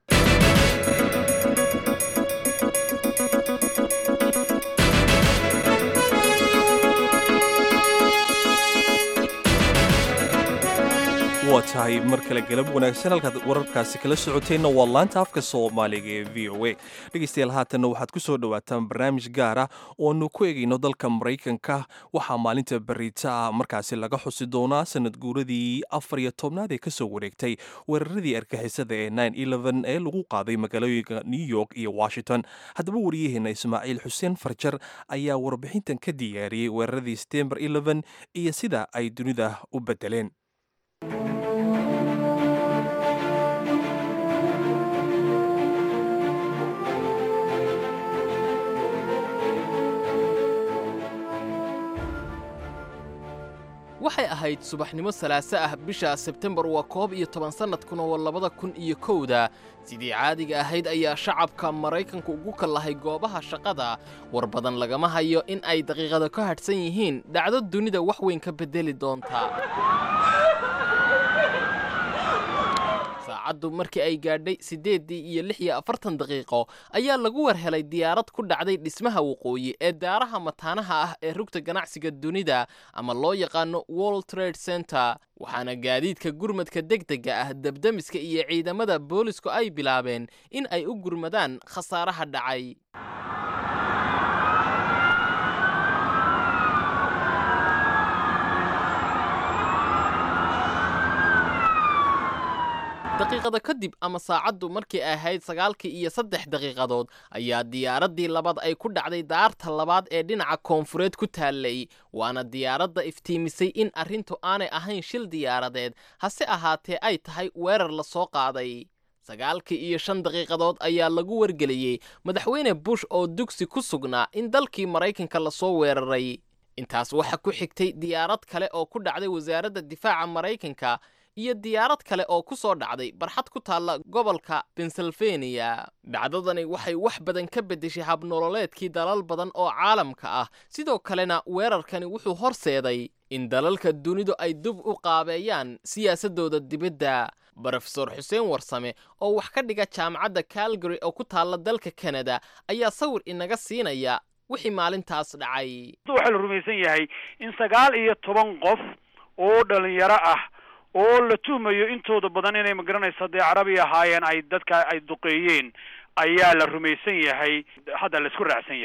waa tahay mar kale galab wanaagsan halkaad wararkaasi kala socoteenna waa laanta afka soomaaliga ee v o a dhegeystayaal haatanna waxaad ku soo dhowaataan barnaamij gaar ah ooanu ku egayno dalka maraykanka waxaa maalinta beriita ah markaasi laga xusi doonaa sanad guuradii afar iyo tobnaad ee kasoo wareegtay weeraradii argixisada ee ee lagu qaaday magaalooyinka new york iyo washington haddaba wariyaheena ismaaciil xuseen farjar ayaa warbixintan ka diyaariyey weeraradii setembar iyo sida ay dunida u bedeleen waxay ahayd subaxnimo salaaso ah bisha sebtembar waa koob iyo toban sannadkuna waa labada kun iyo kowda sidii caadiga ahayd ayaa shacabka maraykanku ugu kallahay goobaha shaqada war badan lagama hayo in ay daqiiqada ka hadhsan yihiin dhacdo dunida wax weyn ka beddeli doontaa saacaddu markii ay gaadhay siddeeddii iyo lix iyo afartan daqiiqo ayaa lagu war helay diyaarad ku dhacday dhismaha waqooyi ee daaraha mataanaha ah ee rugta ganacsiga dunida ama loo yaqaano world trade center waxaana gaadiidka gurmadka degdega ah debdemiska iyo ciidamada boolisku ay bilaabeen in ay u gurmadaan khasaaraha dhacay daqiiqada kadib ama saacaddu markii ay ahayd sagaalkii iyo saddex daqiiqadood ayaa diyaaraddii labaad ay ku dhacday daarta labaad ee dhinaca koonfureed ku taallay waana diyaaradda iftiimisay in arrintu aanay ahayn shil diyaaradeed hase ahaatee ay tahay weerar la soo qaaday sagaalkii iyo shan daqiiqadood ayaa lagu wargeliyey madaxweyne bush oo dugsi ku sugnaa in dalkii maraykanka lasoo weeraray intaas waxaa ku xigtay diyaarad kale oo ku dhacday wasaaradda difaaca maraykanka iyo diyaarad kale oo ku soo dhacday barxad ku taalla gobolka pennsylvania dhacdadani waxay wax badan ka beddeshay habnololeedkii dalal badan oo caalamka ah sidoo kalena weerarkani wuxuu horseeday in dalalka dunidu ay dib u qaabeeyaan siyaasaddooda dibadda brofesor xuseen warsame oo wax ka dhiga jaamacadda calgary oo ku taalla dalka kanada ayaa sawir inaga siinaya wixii maalintaas dhacay waxaa la rumaysan yahay in sagaal iyo toban qof oo dhalinyaro ah oo la tuhmayo intooda badan inay magaranaysa dee carabi ahaayeen ay dadka ay duqeeyeen ayaa la rumaysan yahay hadda la isku raacsan yahay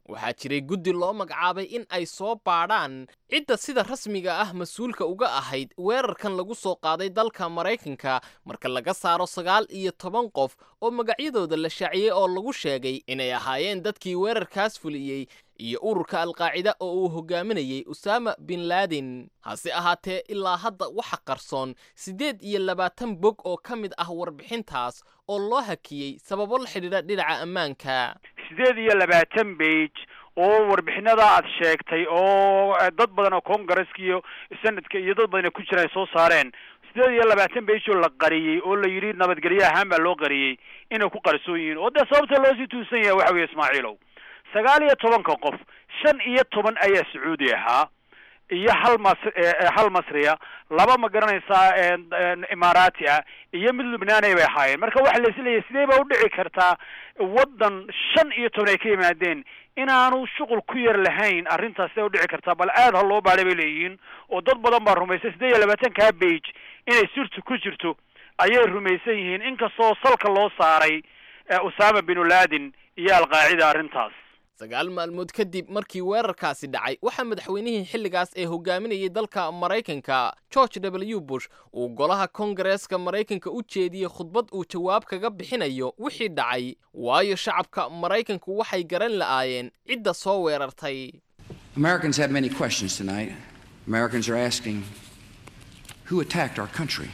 waxaa jiray guddi loo magacaabay in ay soo baadhaan cidda sida rasmiga ah mas-uulka uga ahayd weerarkan lagu soo qaaday dalka maraykanka marka laga saaro sagaal iyo toban qof oo magacyadooda la shaaciyey oo lagu sheegay inay ahaayeen dadkii weerarkaas fuliyey iyo ururka alqaacida oo uu hogaaminayey usaama bin laadin hase ahaatee ilaa hadda waxa qarsoon siddeed iyo labaatan bog oo ka mid ah warbixintaas oo loo hakiyey sababo la xidhiidha dhinaca ammaanka sideed iyo labaatan bage oo warbixinada aad sheegtay oo dad badan oo congaresska iyo senadka iyo dad badan ay ku jira ay soo saareen sideed iyo labaatan bage oo la qariyey oo la yidhi nabadgelyo ahaan baa loo qariyey inay ku qarsoon yihiin oo dee sababta loosii tuusan yahay waxa weeye ismaaciilow sagaal iyo tobanka qof shan iyo toban ayaa sacuudi ahaa iyo hal mas hal masriya laba ma garanaysaa imaaraati ah iyo mid lubnaanay bay ahaayeen marka waxa la isleeyahay sidee ba udhici kartaa waddan shan iyo toban ay ka yimaadeen inaanu shuqul ku yar lahayn arrintaas sidee udhici kartaa bal aad ha loo baadhay bay leeyihiin oo dad badan baa rumaysay siddeed iyo labaatankaa bage inay sirtu ku jirto ayay rumaysan yihiin inkastoo salka loo saaray usaama binu laadin iyo alqaacida arrintaas sagaal maalmood kadib markii weerarkaasi dhacay waxaa madaxweynihii xilligaas ee hogaaminayay dalka maraykanka george w bush uu golaha kongareeska maraykanka u jeediyey khudbad uu jawaab kaga bixinayo wixii dhacay waayo shacabka maraykanku waxay garan la'aayeen cidda soo weerartay Americans have many questions tonight. Americans are asking who attacked our country?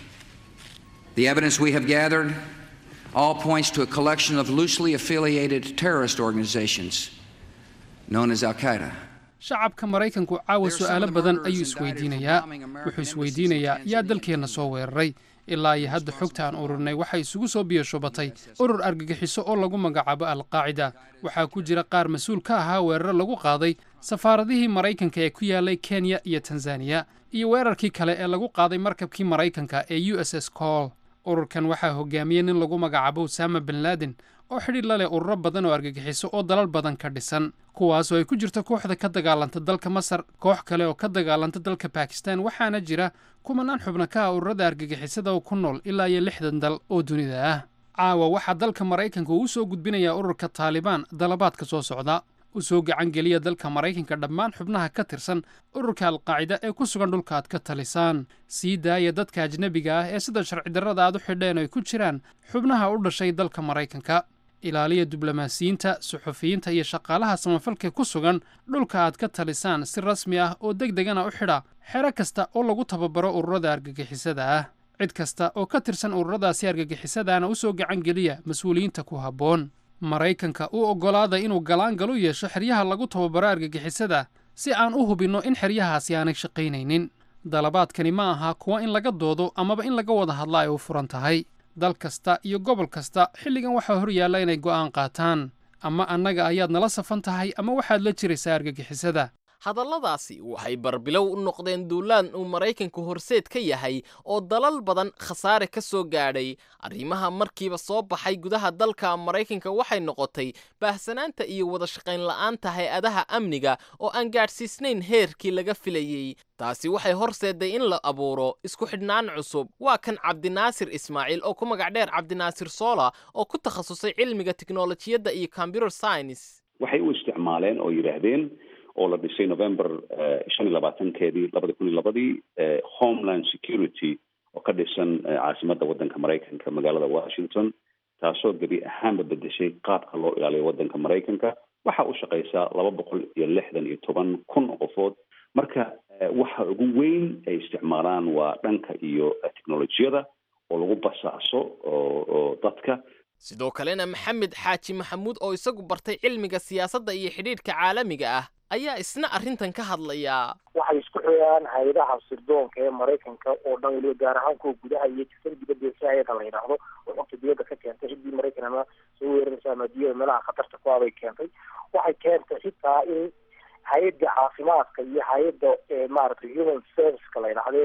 The evidence we have gathered all points to a collection of loosely affiliated terrorist organizations known as Al Qaeda. shacabka maraykanku caawa su'aalo badan ayuu isweydiinayaa wuxuu isweydiinayaa yaa dalkeenna soo weeraray ilaa iyo hadda xogta aan ururnay waxay isugu soo biyashubatay urur argagixiso oo lagu magacaabo alqaacida waxaa ku jira qaar mas-uul ka ahaa weeraro lagu qaaday safaaradihii maraykanka ee ku yaalay kenya iyo tanzaniya iyo weerarkii kale ee lagu qaaday markabkii maraykanka ee u s s col ururkan waxaa hogaamiyey nin lagu magacaabo usaama bin laadin oo xidhiir la leh ururo badan oo argagixiso oo dalal badan ka dhisan kuwaasoo ay ku jirto kooxda ka dagaalanta dalka masar koox kale oo ka dagaalanta dalka bakistan waxaana jira kumanaan xubno ka ah ururada argagixisada oo ku nool ilaa iyo lixdan dal oo dunida ah caawa waxaa dalka maraykanka uu soo gudbinayaa ururka taalibaan dalabaadka soo socda u soo gacan geliya dalka maraykanka dhammaan xubnaha ka tirsan ururka alqaacida ee ku sugan dhulka aad ka talisaan sii daaya dadka ajnebiga ah ee sida sharci darrada aad u xidheen ay ku jiraan xubnaha u dhashay dalka maraykanka ilaaliya diblomaasiyiinta suxufiyiinta iyo shaqaalaha samafalka ku sugan dhulka aad ka talisaan si rasmi ah oo deg degana u xidha xero kasta oo lagu tababaro ururada argagixisada ah cid kasta oo ka tirsan ururadaasi argagixisadaana u soo gacan geliya mas-uuliyiinta ku habboon maraykanka u oggolaada inuu galaangal u yeesho xeryaha lagu tababaro argagixisada si aan u hubinno in xeryahaasi aanay shaqaynaynin dalabaadkani ma aha kuwa in laga doodo amaba in laga wada hadla ay u furan tahay dal kasta iyo gobol kasta xilligan waxaa hor yaalla inay go'aan qaataan ama annaga ayaad nala safan tahay ama waxaad la jiraysaa argagixisada hadalladaasi waxay barbilow u noqdeen duulaan uu maraykanku horseed ka yahay oo dalal badan khasaare ka soo gaadhay arrimaha markiiba soo baxay gudaha dalka maraykanka waxay noqotay baahsanaanta iyo wada shaqayn la'aanta hay-adaha amniga oo aan gaadhsiisnayn heerkii laga filayey taasi waxay horseeday in la abuuro isku xidhnaan cusub waa kan cabdinaasir ismaaciil oo ku magac dheer cabdinaasir soola oo ku takhasusay cilmiga tiknolojiyadda iyo computer science waxay u isticmaaleen oo yidhaahdeen oo la dhisay november shan iyo labaatankeedii labada kun iyo labadii homeland security oo ka dhisan caasimadda waddanka maraykanka magaalada washington taasoo gebi ahaanba bedeshay qaabka loo ilaaliyo waddanka maraykanka waxaa u shaqeysaa laba boqol iyo lixdan iyo toban kun oo qofood marka waxa ugu weyn ay isticmaalaan waa dhanka iyo technolojiyada oo lagu basaaso oo dadka sidoo kalena maxamed xaaji maxamuud oo isagu bartay cilmiga siyaasadda iyo xidhiidhka caalamiga ah ayaa isna arrintan ka hadlaya waxay isku xidhaan hay-adaha sirdoonka ee maraykanka oo dhan weliba gaar ahaan kuwa gudaha iyo jisada dibadda si hay-ada la yidhaahdo oo xogta dibadda ka keentay ciddii maraykan ama soo weeraraysa ama diyada meelaha khatarta ku abay keentay waxay keentay xitaa in hay-adda caafimaadka iyo hay-adda maaragtay human serviceka la yidhaahdo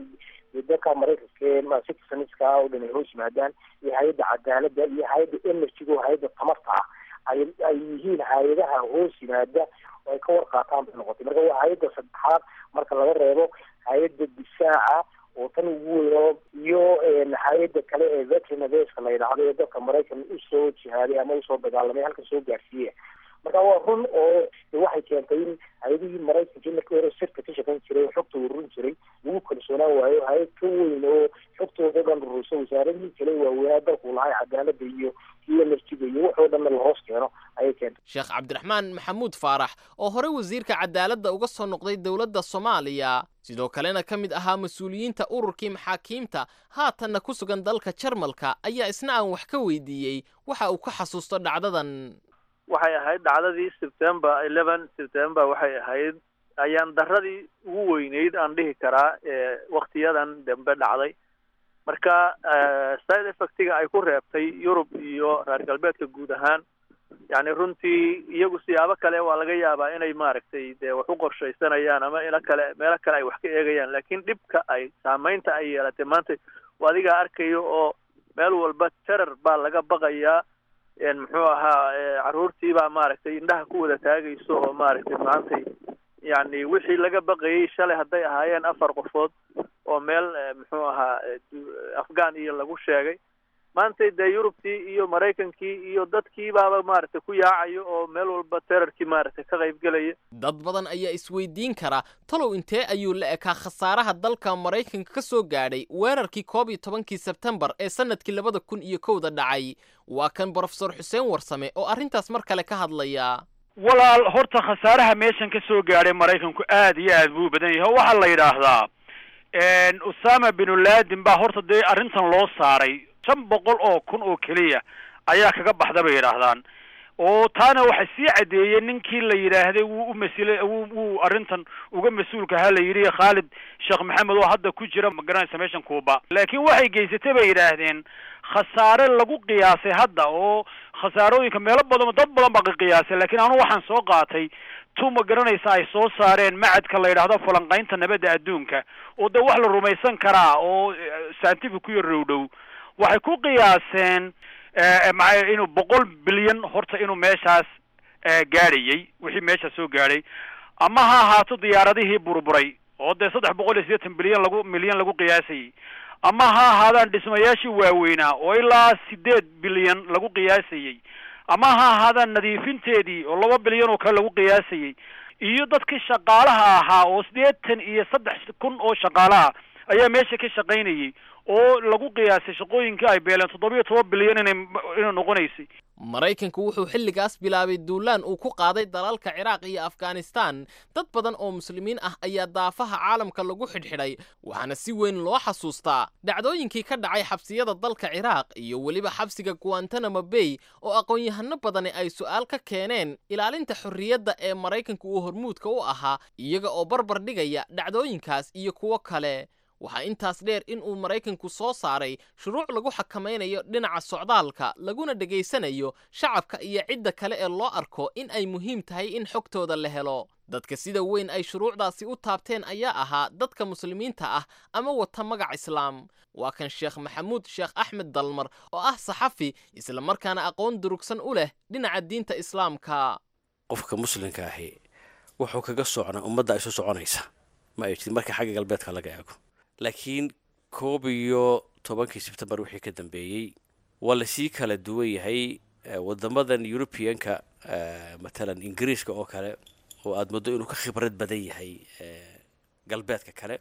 ee dalka maraykanka citizenska oo dhan ay hoos yimaadaan iyo hay-adda cadaaladda iyo hay-adda energyga oo hay-adda tamarta ah ay ay yihiin hay-adaha hoos yimaada oo ay ka warqaataan bay noqotay marka waa hay-adda saddexaad marka laga reebo hay-adda difaaca oo tan ugu weyno iyo hay-adda kale ee veteran affairs la yidhaahdo ee dalka maraykan usoo jihaaday ama usoo dagaalamay halkan soo gaarsiiya marka waa run oo waxay keentay in hay-adihii maraykanka markii hore sirta ka shaqayn jiray oo xogta ururin jiray lagu kalsoonaan waayo hay-ad ka weyn oo xogtooda dhan rurursa wasaaradihii kale waaweynaa dalku lahay cadaalada iyo iyo naftiga iyo waxoo dhanna lahoos keeno ayay keentay sheekh cabdiraxmaan maxamuud faarax oo hore wasiirka cadaaladda uga soo noqday dowladda soomaaliya sidoo kalena ka mid ahaa mas-uuliyiinta ururkii maxaakiimta haatanna ku sugan dalka jarmalka ayaa isna aan wax ka weydiiyey waxa uu ka xasuusto dhacdadan waxay ahayd dhacdadii september eleven september waxay ahayd ayaan daradii ugu weyneyd aan dhihi karaa ee waktiyadan dambe dhacday marka side effectiga ay ku reebtay yurub iyo reer galbeedka guud ahaan yani runtii iyagu siyaabo kale waa laga yaabaa inay maaragtay dee wax u qorshaysanayaan ama ilo kale meelo kale ay wax ka eegayaan laakiin dhibka ay saameynta ay yeelatay maanta waa adigaa arkayo oo meel walba terar baa laga baqayaa muxuu ahaa caruurtii baa maaragtay indhaha ku wada taagayso oo maaragtay maantay yani wixii laga baqayay shalay hadday ahaayeen afar qofood oo meel muxuu ahaa afghan iyo lagu sheegay maanta dee yurubtii iyo maraykankii iyo dadkii baaba maaragtay ku yaacayo oo meel walba terarkii maaragtay ka qayb gelaya dad badan ayaa isweydiin kara talow intee ayuu la ekaa khasaaraha dalka maraykanka ka soo gaadhay weerarkii koob iyo tobankii sebtembar ee sanadkii labada kun iyo kowda dhacay waa kan brofesor xuseen warsame oo arrintaas mar kale ka hadlaya walaal horta khasaaraha meeshan ka soo gaadhay maraykanku aad iyo aad buu u badan yahay oo waxaa la yidhaahdaa usama binu laden baa horta dee arrintan loo saaray shan boqol oo kun oo keliya ayaa kaga baxda bay yidhaahdaan oo taana waxaa sii caddeeyey ninkii la yidhaahday wuu u masile wuu wuu arrintan uga mas-uulka ahaa la yidhi khaalid sheekh maxamed oo hadda ku jira magaranaysa meeshan kuuba laakiin waxay geysatay bay yidhaahdeen khasaare lagu qiyaasay hadda oo khasaarooyinka meelo badan dad badan baa ka qiyaasay laakiin anu waxaan soo qaatay tu ma garanaysa ay soo saareen macadka la yidhaahdo falanqaynta nabadda adduunka oo de wax la rumaysan karaa oo scientific ku yar dhowdhow waxay ku qiyaaseen maa inuu boqol bilyan horta inuu meeshaas gaadhayay wixii meesha soo gaadhay ama ha ahaato diyaaradihii burburay oo dee saddex boqol iyo siddeetan bilyan lagu milyan lagu qiyaasayay ama ha ahaadaan dhismayaashii waaweynaa oo ilaa sideed bilyan lagu qiyaasayey ama ha ahaadaan nadiifinteedii oo laba bilyan oo kale lagu qiyaasayey iyo dadkii shaqaalaha ahaa oo siddeetan iyo saddex kun oo shaqaalaha ayaa meesha ka shaqaynayay oo lagu qiyaasay shaqooyinkii ay beeleen toddobiyo toban bilyan inay inay noqonaysay maraykanku wuxuu xilligaas bilaabay duulaan uu ku qaaday dalalka ciraaq iyo afghanistan dad badan oo muslimiin ah ayaa daafaha caalamka lagu xidhxidhay waxaana si weyn loo xasuustaa dhacdooyinkii ka dhacay xabsiyada dalka ciraaq iyo weliba xabsiga guantanamo bay oo aqoon-yahano badani ay su'aal ka keeneen ilaalinta xorriyadda ee maraykanku uu hormuudka u ahaa iyaga oo barbar dhigaya dhacdooyinkaas iyo kuwo kale waxaa intaas dheer in uu maraykanku soo saaray shuruuc lagu xakamaynayo dhinaca socdaalka laguna dhegaysanayo shacabka iyo cidda kale ee loo arko in ay muhiim tahay in xogtooda la helo dadka sida weyn ay shuruucdaasi u taabteen ayaa ahaa dadka muslimiinta ah ama wata magac islaam waa kan sheekh maxamuud sheekh axmed dalmar oo ah saxafi islamarkaana aqoon durugsan u leh dhinaca diinta islaamka qofka muslimka ahi wuxuu kaga socnaa ummadda isu soconaysa ma ay jirin marka xagga galbeedka laga eego laakiin koob iyo tobankii sebtembar wixii ka dambeeyey waa lasii kala duwan yahay wadamadan eurubianka matalan ingiriiska oo kale oo aada muddo inuu ka khibrad badan yahay galbeedka kale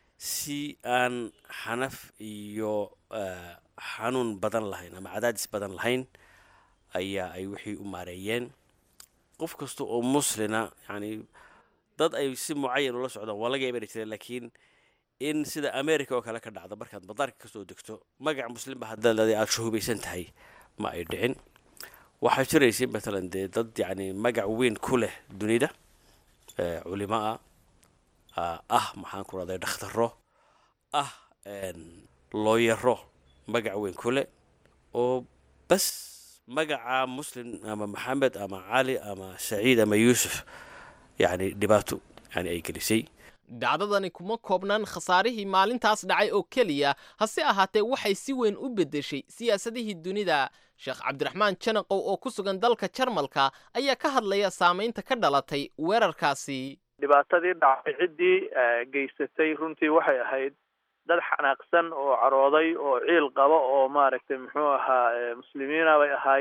si aan xanaf iyo xanuun badan lahayn ama cadaadis badan lahayn ayaa ay wixii u maareeyeen qof kasta oo muslina yani dad ay si mucayan ula socdaan waa laga iman jireen laakiin in sida america oo kale ka dhacdo markaad madaarka kasoo degto magac muslimba haddaad aada shuhubaysan tahay ma ay dhicin waxaa jiraysay matalan dee dad yani magac weyn ku leh dunida culimo ah ah maxaan ku rahday dhakhtaro ah looyaro magac weyn ku leh oo bas magaca muslim ama maxamed ama cali ama saciid ama yuusuf yani dhibaato yani ay gelisay dhacdadani kuma koobnaan khasaarihii maalintaas dhacay oo keliya hase ahaatee waxay si weyn u beddeshay siyaasadihii dunida sheekh cabdiraxmaan janaqow oo ku sugan dalka jarmalka ayaa ka hadlaya saamaynta ka dhalatay weerarkaasi dhibaatadii dhacay ciddii geysatay runtii waxay ahayd dad xanaaqsan oo carooday oo ciil qaba oo maaragtay muxuu ahaa muslimiina bay ahaayeen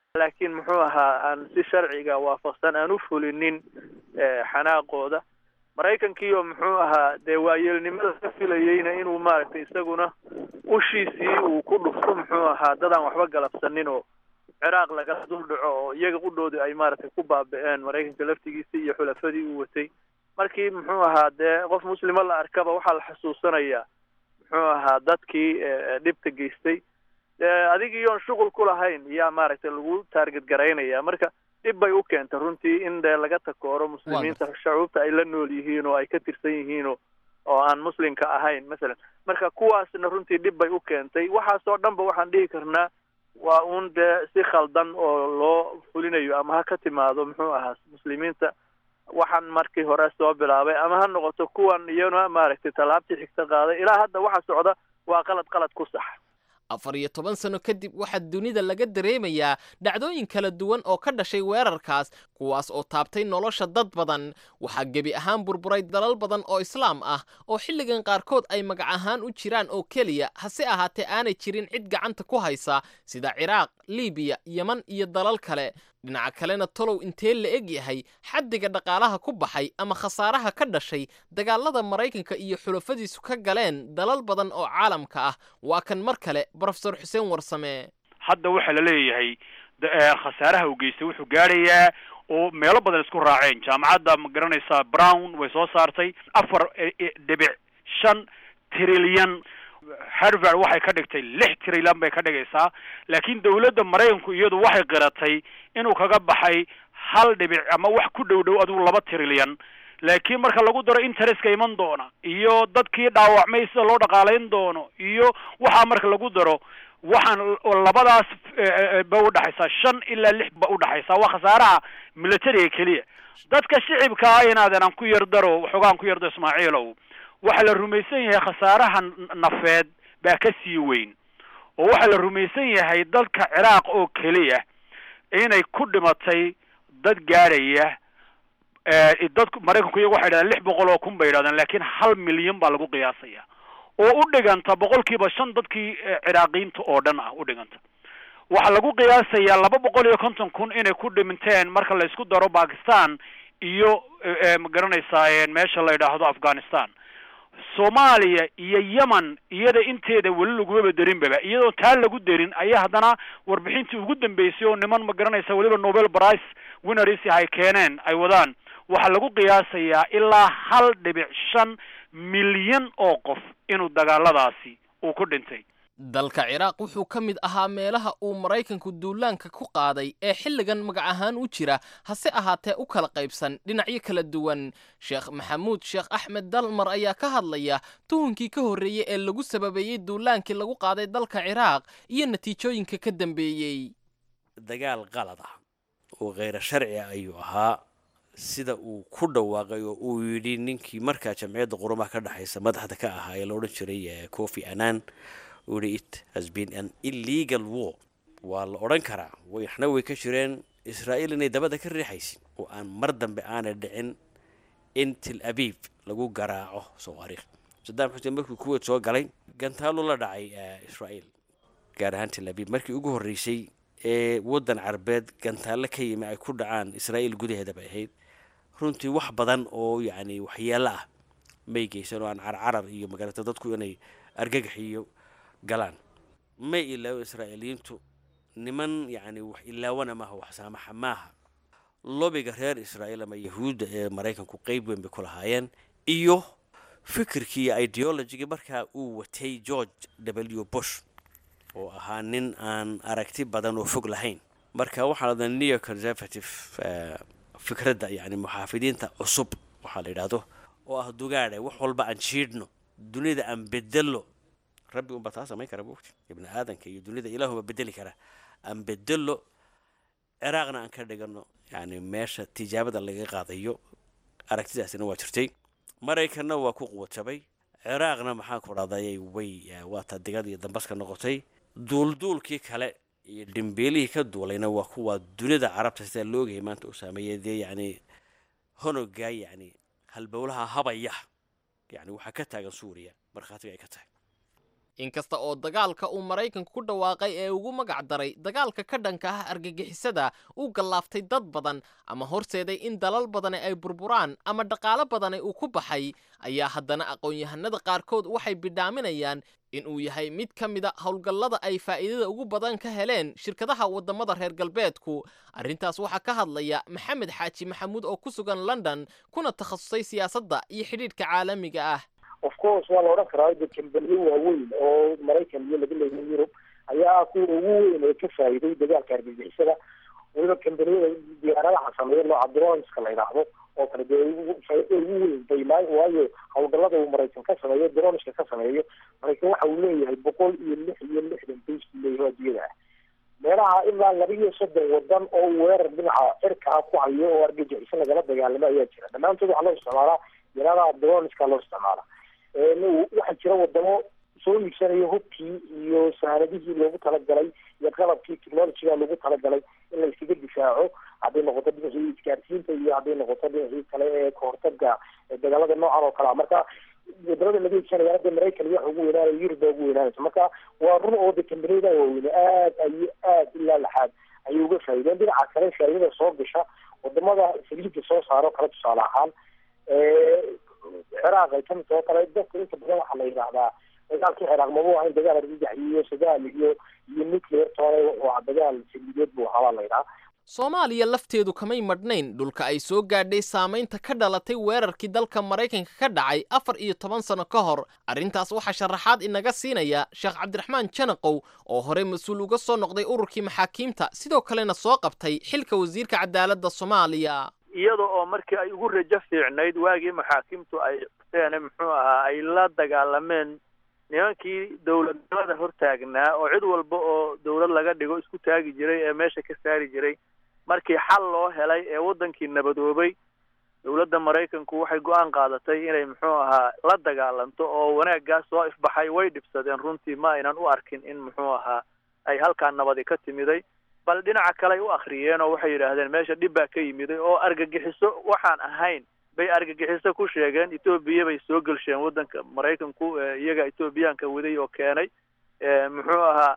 laakiin muxuu ahaa aan si sharciga waafaqsan aan u fulinin xanaaqooda maraykankii oo muxuu ahaa dee waayeelnimada ka filayeyna inuu maaragtay isaguna ushiisii uu ku dhufto muxuu ahaa dadaan waxba galabsanin oo ciraaq lagala dul dhaco oo iyaga qudhoodii ay maaragtay ku baabi'een maraykanka laftigiisii iyo xulafadii uu watay markii muxuu ahaa dee qof muslima la arkaba waxaa la xusuusanayaa muxuu ahaa dadkii dhibta geystay adigiiyoon shuqul ku lahayn yaa maaragtay lagu taarget garaynaya marka dhib bay u keentay runtii in dee laga takooro muslimiinta shacuubta ay la nool yihiin oo ay ka tirsan yihiin oo oo aan muslimka ahayn masalan marka kuwaasna runtii dhib bay u keentay waxaasoo dhanba waxaan dhihi karnaa waa uun dee si khaldan oo loo fulinayo ama ha ka timaado muxuu ahaa muslimiinta waxaan markii hore soo bilaabay ama ha noqoto kuwan iyana maaragtay tallaabtii xigta qaaday ilaa hadda waxa socda waa qalad qalad ku sax afar iyo toban sano kadib waxaa dunida laga dareemayaa dhacdooyin kala duwan oo ka dhashay weerarkaas kuwaas oo taabtay nolosha dad badan waxaa gebi ahaan burburay dalal badan oo islaam ah oo xilligan qaarkood ay magac ahaan u jiraan oo keliya hase ahaatee aanay jirin cid gacanta ku haysa sida ciraaq libiya yeman iyo dalal kale dhinaca kalena tolow intee la eg yahay xaddiga dhaqaalaha ku baxay ama khasaaraha ka dhashay dagaalada maraykanka iyo xulafadiisu ka galeen dalal badan oo caalamka ah waa kan mar kale brofesor xuseen warsame hadda waxaa la leeyahay khasaaraha uu geystay wuxuu gaadhayaa oo meelo badan isku raaceen jaamacadda ma garanaysaa brown way soo saartay afar dhibic shan trilyan harvard waxay ka dhigtay lix trilyan bay ka dhigaysaa laakiin dawladda maraykanku iyadu waxay qiratay inuu kaga baxay hal dhibic ama wax ku dhow dhow adigu laba trilyan laakiin marka lagu daro interestka iman doona iyo dadkii dhaawacmay sida loo dhaqaalayn doono iyo waxaa marka lagu daro waxaan labadaas ba udhaxaysaa shan ilaa lix ba udhaxaysaa waa khasaaraha militariga keliya dadka shicibkaa inaadan aan ku yar daro waxoogaan ku yardo ismaaciilow waxaa la rumaysan yahay khasaaraha nafeed baa ka sii weyn oo waxaa la rumaysan yahay dalka ciraaq oo keliya inay ku dhimatay dad gaadhaya dadku maraykanku iyagu waxay dhahdeen lix boqol oo kun bay yidhahdeen laakiin hal milyan baa lagu qiyaasaya oo u dhiganta boqolkiiba shan dadkii ciraaqiyiinta oo dhan ah u dhiganta waxaa lagu qiyaasayaa laba boqol iyo konton kun inay ku dhiminteen marka la isku daro bakistan iyo ma garanaysaa meesha la yidhaahdo afghanistan soomaaliya iyo yemen iyada inteeda weli lagumaba derinbaba iyadoo taa lagu derin ayaa haddana warbixintii ugu dambeysay oo niman ma garanaysa weliba nobel price winners ay keeneen ay wadaan waxaa lagu qiyaasayaa ilaa hal dhibic shan milyan oo qof inuu dagaaladaasi uu ku dhintay dalka ciraaq wuxuu ka mid ahaa meelaha uu maraykanku duulaanka ku qaaday ee xilligan magac ahaan u jira hase ahaatee u kala qaybsan dhinacyo kala duwan sheekh maxamuud sheekh axmed dalmar ayaa ka hadlaya tuhunkii ka horreeyey ee lagu sababeeyey duulaankii lagu qaaday dalka ciraaq iyo natiijooyinka ka dambeeyey dagaal qalad ah oo kheyra sharci ah ayuu ahaa sida uu ku dhawaaqay oo uu yidhi ninkii markaa jamciyadda qurumaha ka dhexaysa madaxda ka ahaa ee la odhan jiray cofi annan uu yidhi it has been an illegal war waa la odhan karaa waxna way ka jireen israa'iil inay dabada ka riixaysin oo aan mar dambe aanay dhicin in til abiib lagu garaaco soomaariikh sadaam xuseen markii kuweed soo galay gantaalu la dhacay israa'iil gaar ahaan til abiib markii ugu horreysay ee waddan carbeed gantaalle ka yimi ay ku dhacaan israa'iil gudaheeda bay ahayd runtii wax badan oo yacni waxyeelo ah may geysan oo aan carcarar iyo magarata dadku inay argagax iyo galaan may ilaawo israa'iiliyiintu niman yacni wax ilaawana maaha wax saamaxa maaha lobiga reer israa'iil ama yahuudda ee maraykanku qeyb weyn bay ku lahaayeen iyo fikirkii iyo ideologigii markaa uu watay george w bush oo ahaa nin aan aragti badan oo fog lahayn marka waxaa lada neo conservative fikradda yani muxaafidiinta cusub waxaa la yidhaahdo oo ah dugaadhe wax walba aan jiidhno dunida aan bedelo rabbi unbaa taa samayn kara buugti ibni aadanka iyo dunida ilaahuba bedeli kara aan bedelo ciraaqna aan ka dhigano yani meesha tijaabada laga qaadayo aragtidaasina waa jirtay maraykanna waa ku quwajabay ciraaqna maxaan ku dhahday way waataa digad iyo dambaska noqotay duulduulkii kale iyo dhimbeelihii ka duulayna waa kuwa dunida carabta sidaa loogayay maanta u saameeyay dee yacni honogaa yacni halbowlaha habaya yacni waxaa ka taagan suuriya markhaatiga ay ka tahay inkasta oo dagaalka uu maraykanku ku dhawaaqay ee ugu magac daray dagaalka ka dhanka ah argagixisada uu gallaaftay dad badan ama horseeday in dalal badani ay burburaan ama dhaqaalo badani uu ku baxay ayaa haddana aqoon-yahanada qaarkood waxay bidhaaminayaan in uu yahay mid ka mida howlgallada ay faa'iidada ugu badan ka heleen shirkadaha waddamada reer galbeedku arrintaas waxaa ka hadlaya maxamed xaaji maxamuud oo ku sugan london kuna takhasusay siyaasadda iyo xidhiidhka caalamiga ah of course waa la odhan karaa de kambaniyo waaweyn oo maraykan iyo laga leeyahay yurub ayaa kuwa ugu weyn ee ka faa'iiday dagaalka argagixisada weliba kambaniyada diyaaradaha sameeya nooca dronska la yidhaahdo oo kale dee faa'iido ugu weyn bay maa waayo howlgallada uu maraykan ka sameeyo dronska ka sameeyo maraykan waxa uu leeyahay boqol iyo lix iyo lixdan base buu leeyahay adiyada ah meelaha ilaa laba iyo soddon wadan oo weerar dhinaca cirka ah ku hayo oo argagixiso lagala dagaalamo ayaa jira dhammaantood waxaa loo isticmaalaa diyaaradaha dronska loo isticmaala waxaa jira wadamo soo iibsanayo hubkii iyo sahanadihii loogu talagalay iyo qalabkii technologyga loogu talagalay in la iskaga difaaco hadday noqoto dhinacii isgaarsiinta iyo hadday noqoto dhinacii kale ee kahortaga dagaalada noocan oo kale a marka wadamada laga iibsanaya hadda maraykan iyo waxa ugu weynaanaya yurub baa ugu weynaanaysa marka waa run oo de kambaniyada waaweyne aad ay aad ilaa laxaad ayay uga faa'iideen dhinaca kale faa'iidada soo gasha wadamada saliidda soo saaro kale tusaale ahaan ciraaq ay kamid taho kale dadka inta badan waxaa la yidhaahdaa dagaalkii ciraaq mabuu ahayn dagaal argagax iyo sagaal iyo iyo nuclear toole waa dagaal saliideed buu ahaa baa la yidhaha soomaaliya lafteedu kamay madhnayn dhulka ay soo gaadhay saamaynta ka dhalatay weerarkii dalka maraykanka ka dhacay afar iyo toban sano ka hor arrintaas waxaa sharaxaad inaga siinaya sheekh cabdiraxmaan janaqow oo horey mas-uul uga soo noqday ururkii maxaakiimta sidoo kalena soo qabtay xilka wasiirka cadaaladda soomaaliya iyada oo markii ay ugu rajo fiicnayd waagii maxaakiimtu ay qabteen muxuu ahaa ay la dagaalameen nimankii dowladnimada hortaagnaa oo cid walba oo dowlad laga dhigo isku taagi jiray ee meesha ka saari jiray markii xal loo helay ee waddankii nabadoobay dowladda maraykanku waxay go-aan qaadatay inay muxuu ahaa la dagaalanto oo wanaaggaas soo ifbaxay way dhibsadeen runtii ma aynan u arkin in muxuu ahaa ay halkaa nabadi ka timiday bal dhinaca kale ay u akhriyeen oo waxay yidhaahdeen meesha dhib baa ka yimiday oo argagixiso waxaan ahayn bay argagixiso ku sheegeen etoobiya bay soo gelsheen waddanka maraykanku iyaga etoobiyaanka waday oo keenay muxuu ahaa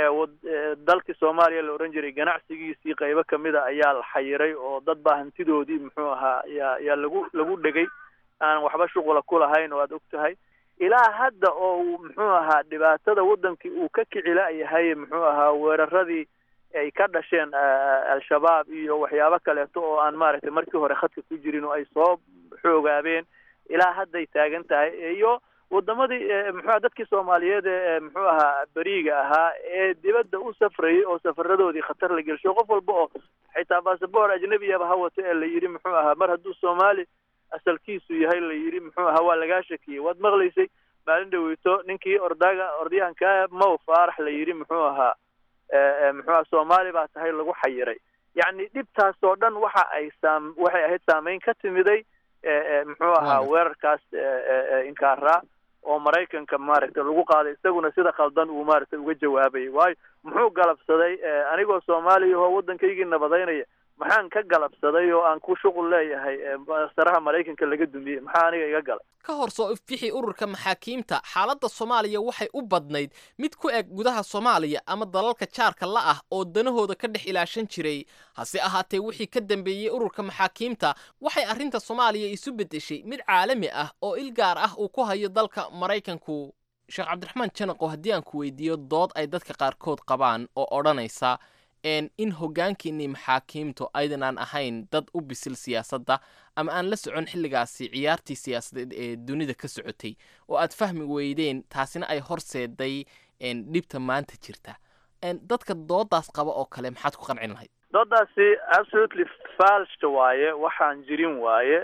dalkii soomaaliya la odhan jiray ganacsigiisii qaybo kamida ayaa la xayiray oo dad baa hantidoodii muxuu ahaa yaa yaa lagu lagu dhegay aan waxba shuqula ku lahayn oo aad og tahay ilaa hadda oo uu muxuu ahaa dhibaatada waddankii uu ka kicila yahay muxuu ahaa weeraradii ay ka dhasheen al-shabaab iyo waxyaabo kaleeto oo aan maaragtay markii hore khadka ku jirin oo ay soo xoogaabeen ilaa hadday taagan tahay iyo wadamadii muxuuha dadkii soomaaliyeed ee muxuu ahaa beriiga ahaa ee dibadda u safrayay oo safaradoodii khatar la gelsho qof walba oo xitaa basaboor ajnebiyaba ha wato ee la yidhi muxuu ahaa mar hadduu soomaali asalkiisu yahay la yidhi muxuu ahaa waa lagaa shakiyey waad maqlaysay maalin dhaweyto ninkii ordaga ordyahanka mow faarax la yidhi muxuu ahaa muxuuha soomaali baa tahay lagu xayiray yacni dhibtaas oo dhan waxa ay saam waxay ahayd saameyn ka timiday muxuu ahaa weerarkaas inkaaraa oo maraykanka maaragtay lagu qaaday isaguna sida khaldan uu maaragtay uga jawaabayay waayo muxuu galabsaday anigoo soomaaliya oo waddankaygii nabadaynaya maxaan ka galabsaday oo aan ku shuqul leeyahay saraha maraykanka laga dumiyey maxaa aniga iga galay ka hor soo ifbixi ururka maxaakiimta xaaladda soomaaliya waxay u badnayd mid ku eg gudaha soomaaliya ama dalalka jaarka la ah oo danahooda ka dhex ilaashan jiray hase ahaatee wixii ka dambeeyey ururka maxaakiimta waxay arrinta soomaaliya isu beddeshay mid caalami ah oo il gaar ah uu ku hayo dalka maraykanku sheekh cabdiraxmaan janaqo haddii aan ku weydiiyo dood ay dadka qaarkood qabaan oo odhanaysa in hoggaankiinii maxaakiimtu aydan aan ahayn dad u bisil siyaasadda ama aan la socon xilligaasi ciyaartii siyaasadeed ee dunida ka socotay oo aad fahmi weydeen taasina ay horseeday dhibta maanta jirta dadka doodaas qaba oo kale maxaad ku qancin lahayd doodaasi absolutely falsha waaye waxaan jirin waaye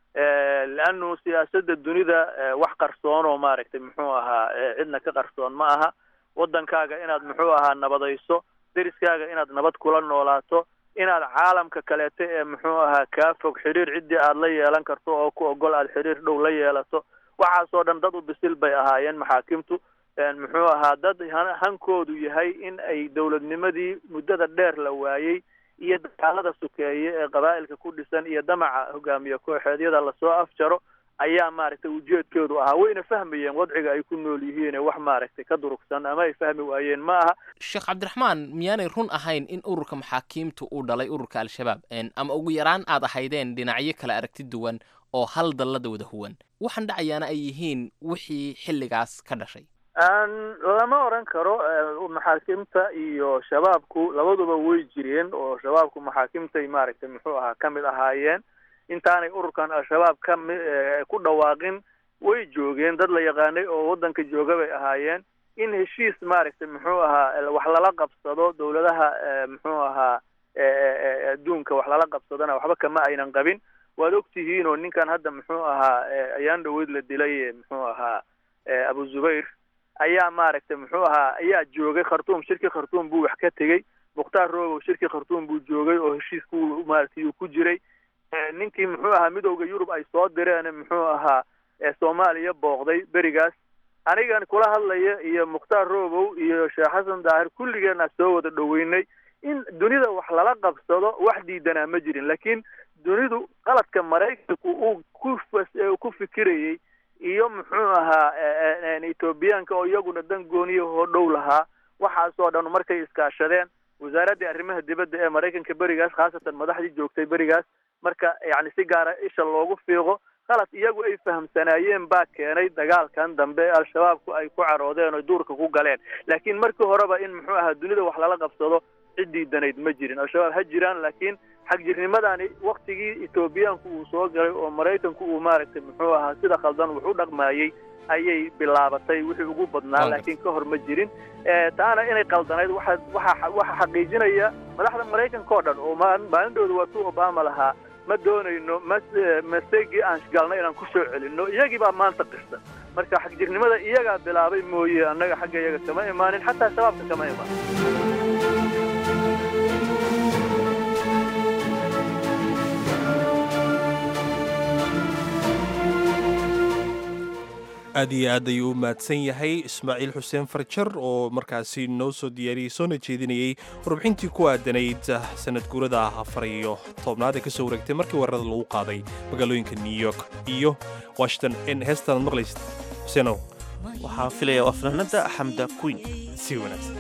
leanu siyaasadda dunida wax qarsoon oo maaragtay muxuu ahaa cidna ka qarsoon ma aha waddankaaga inaad muxuu ahaa nabadayso deriskaaga inaad nabad kula noolaato inaad caalamka kaleeto ee muxuu ahaa kaa fog xidhiir ciddii aad la yeelan karto oo ku ogol aad xidhiir dhow la yeelato waxaasoo dhan dad u bisil bay ahaayeen maxaakimtu muxuu ahaa dad hankoodu yahay in ay dowladnimadii muddada dheer la waayey iyo dagaalada sukeeye ee qabaa'ilka ku dhisan iyo damaca hogaamiye kooxeedyada lasoo afjaro ayaa maaragtay ujeedkoodu ahaa wayna fahmayeen wadciga ay ku nool yihiin wax maaragtay ka durugsan ama ay fahmi waayeen ma aha sheekh cabdiraxmaan miyaanay run ahayn in ururka maxaakiimtu uu dhalay ururka al-shabaab ama ugu yaraan aad ahaydeen dhinacyo kala aragti duwan oo hal dallada wada huwan waxaan dhacayaana ay yihiin wixii xilligaas ka dhashay lama oran karo maxaakiimta iyo shabaabku labaduba way jireen oo shabaabku maxaakiimtay maaragtay muxuu ahaa ka mid ahaayeen intaanay ururkan al-shabaab kami ku dhawaaqin way joogeen dad la yaqaanay oo waddanka jooga bay ahaayeen in heshiis maaragtay muxuu ahaa wax lala qabsado dawladaha muxuu ahaa adduunka wax lala qabsadona waxba kama aynan qabin waad ogtihiin oo ninkan hadda muxuu ahaa ayaan dhaweyd la dilay muxuu ahaa abu zubayr ayaa maaragtay muxuu ahaa ayaa joogay khartuum shirki khartuum buu wax ka tegey mukhtaar roogow shirki khartuum buu joogay oo heshiisku maaragtay uu ku jiray ninkii muxuu ahaa midowda yurub ay soo direen muxuu ahaa soomaaliya booqday berigaas anigan kula hadlaya iyo mukhtaar roogow iyo sheekh xasan daahir kulligeena soo wada dhoweynay in dunida wax lala qabsado wax diidanaa ma jirin laakiin dunidu qaladka maraykanku uu ku ku fikirayey iyo muxuu ahaa ethoobiyaanka oo iyaguna dan gooniya oo dhow lahaa waxaasoo dhan markay iskaashadeen wasaaraddii arrimaha dibadda ee maraykanka berigaas khaasatan madaxdii joogtay berigaas marka yacni si gaara isha loogu fiiqo qalad iyagu ay fahamsanaayeen baa keenay dagaalkan dambe al-shabaabku ay ku caroodeen oo duurka ku galeen laakiin markii horeba in muxuu ahaa dunida wax lala qabsado cid diidanayd ma jirin al-shabaab ha jiraan laakiin xagjirnimadani waktigii etoobiyaanku uu soo galay oo maraykanku uu maaragtay muxuu ahaa sida khaldan wax u dhaqmaayey ayay bilaabatay wixii ugu badnaa laakiin ka hor ma jirin taana inay qaldanayd waxa waxa waxa xaqiijinaya madaxda maraykanka oo dhan oo maalindooda waa tu obama lahaa ma doonayno mas masegii aan galnay inaan ku soo celinno iyagii baa maanta qirsan marka xagjirnimada iyagaa bilaabay mooye annaga xagga iyaga kama imaanin xataa shabaabka kama imaanin aad iyo aad ayuu u mahadsan yahay ismaaciil xuseen farjar oo markaasi noo soo diyaariyey soona jeedinayey warbixintii ku aadanayd sanad guurada afar iyo tobnaad ee ka soo wareegtay markii weerarada lagu qaaday magaalooyinka new york iyo washington in heestan ad maqlaysid xuseenow waxaan filaya waa fanaanada xamda queen si wanaagsan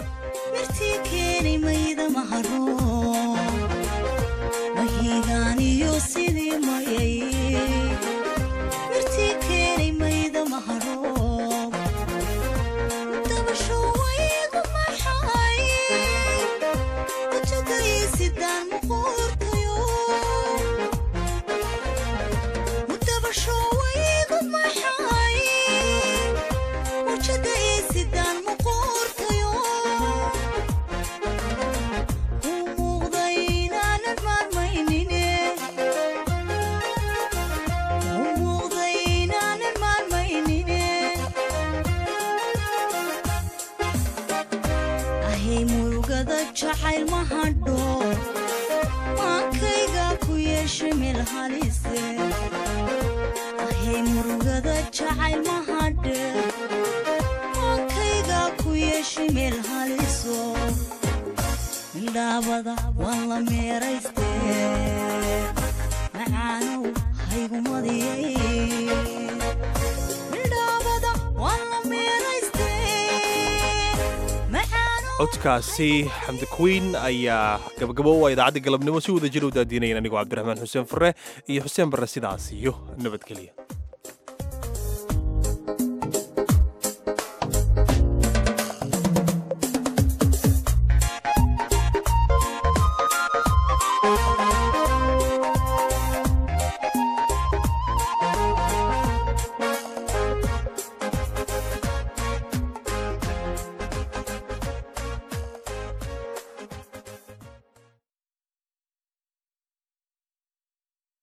codkaasi xamdi queen ayaa gabagabo waa idaacadda galabnimo si wada jir u daadiinayan anigoo cabdiraxmaan xuseen fure iyo xuseen barre sidaas iyo nabadgelya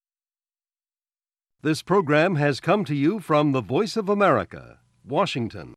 This program has come to you from the Voice of America, Washington.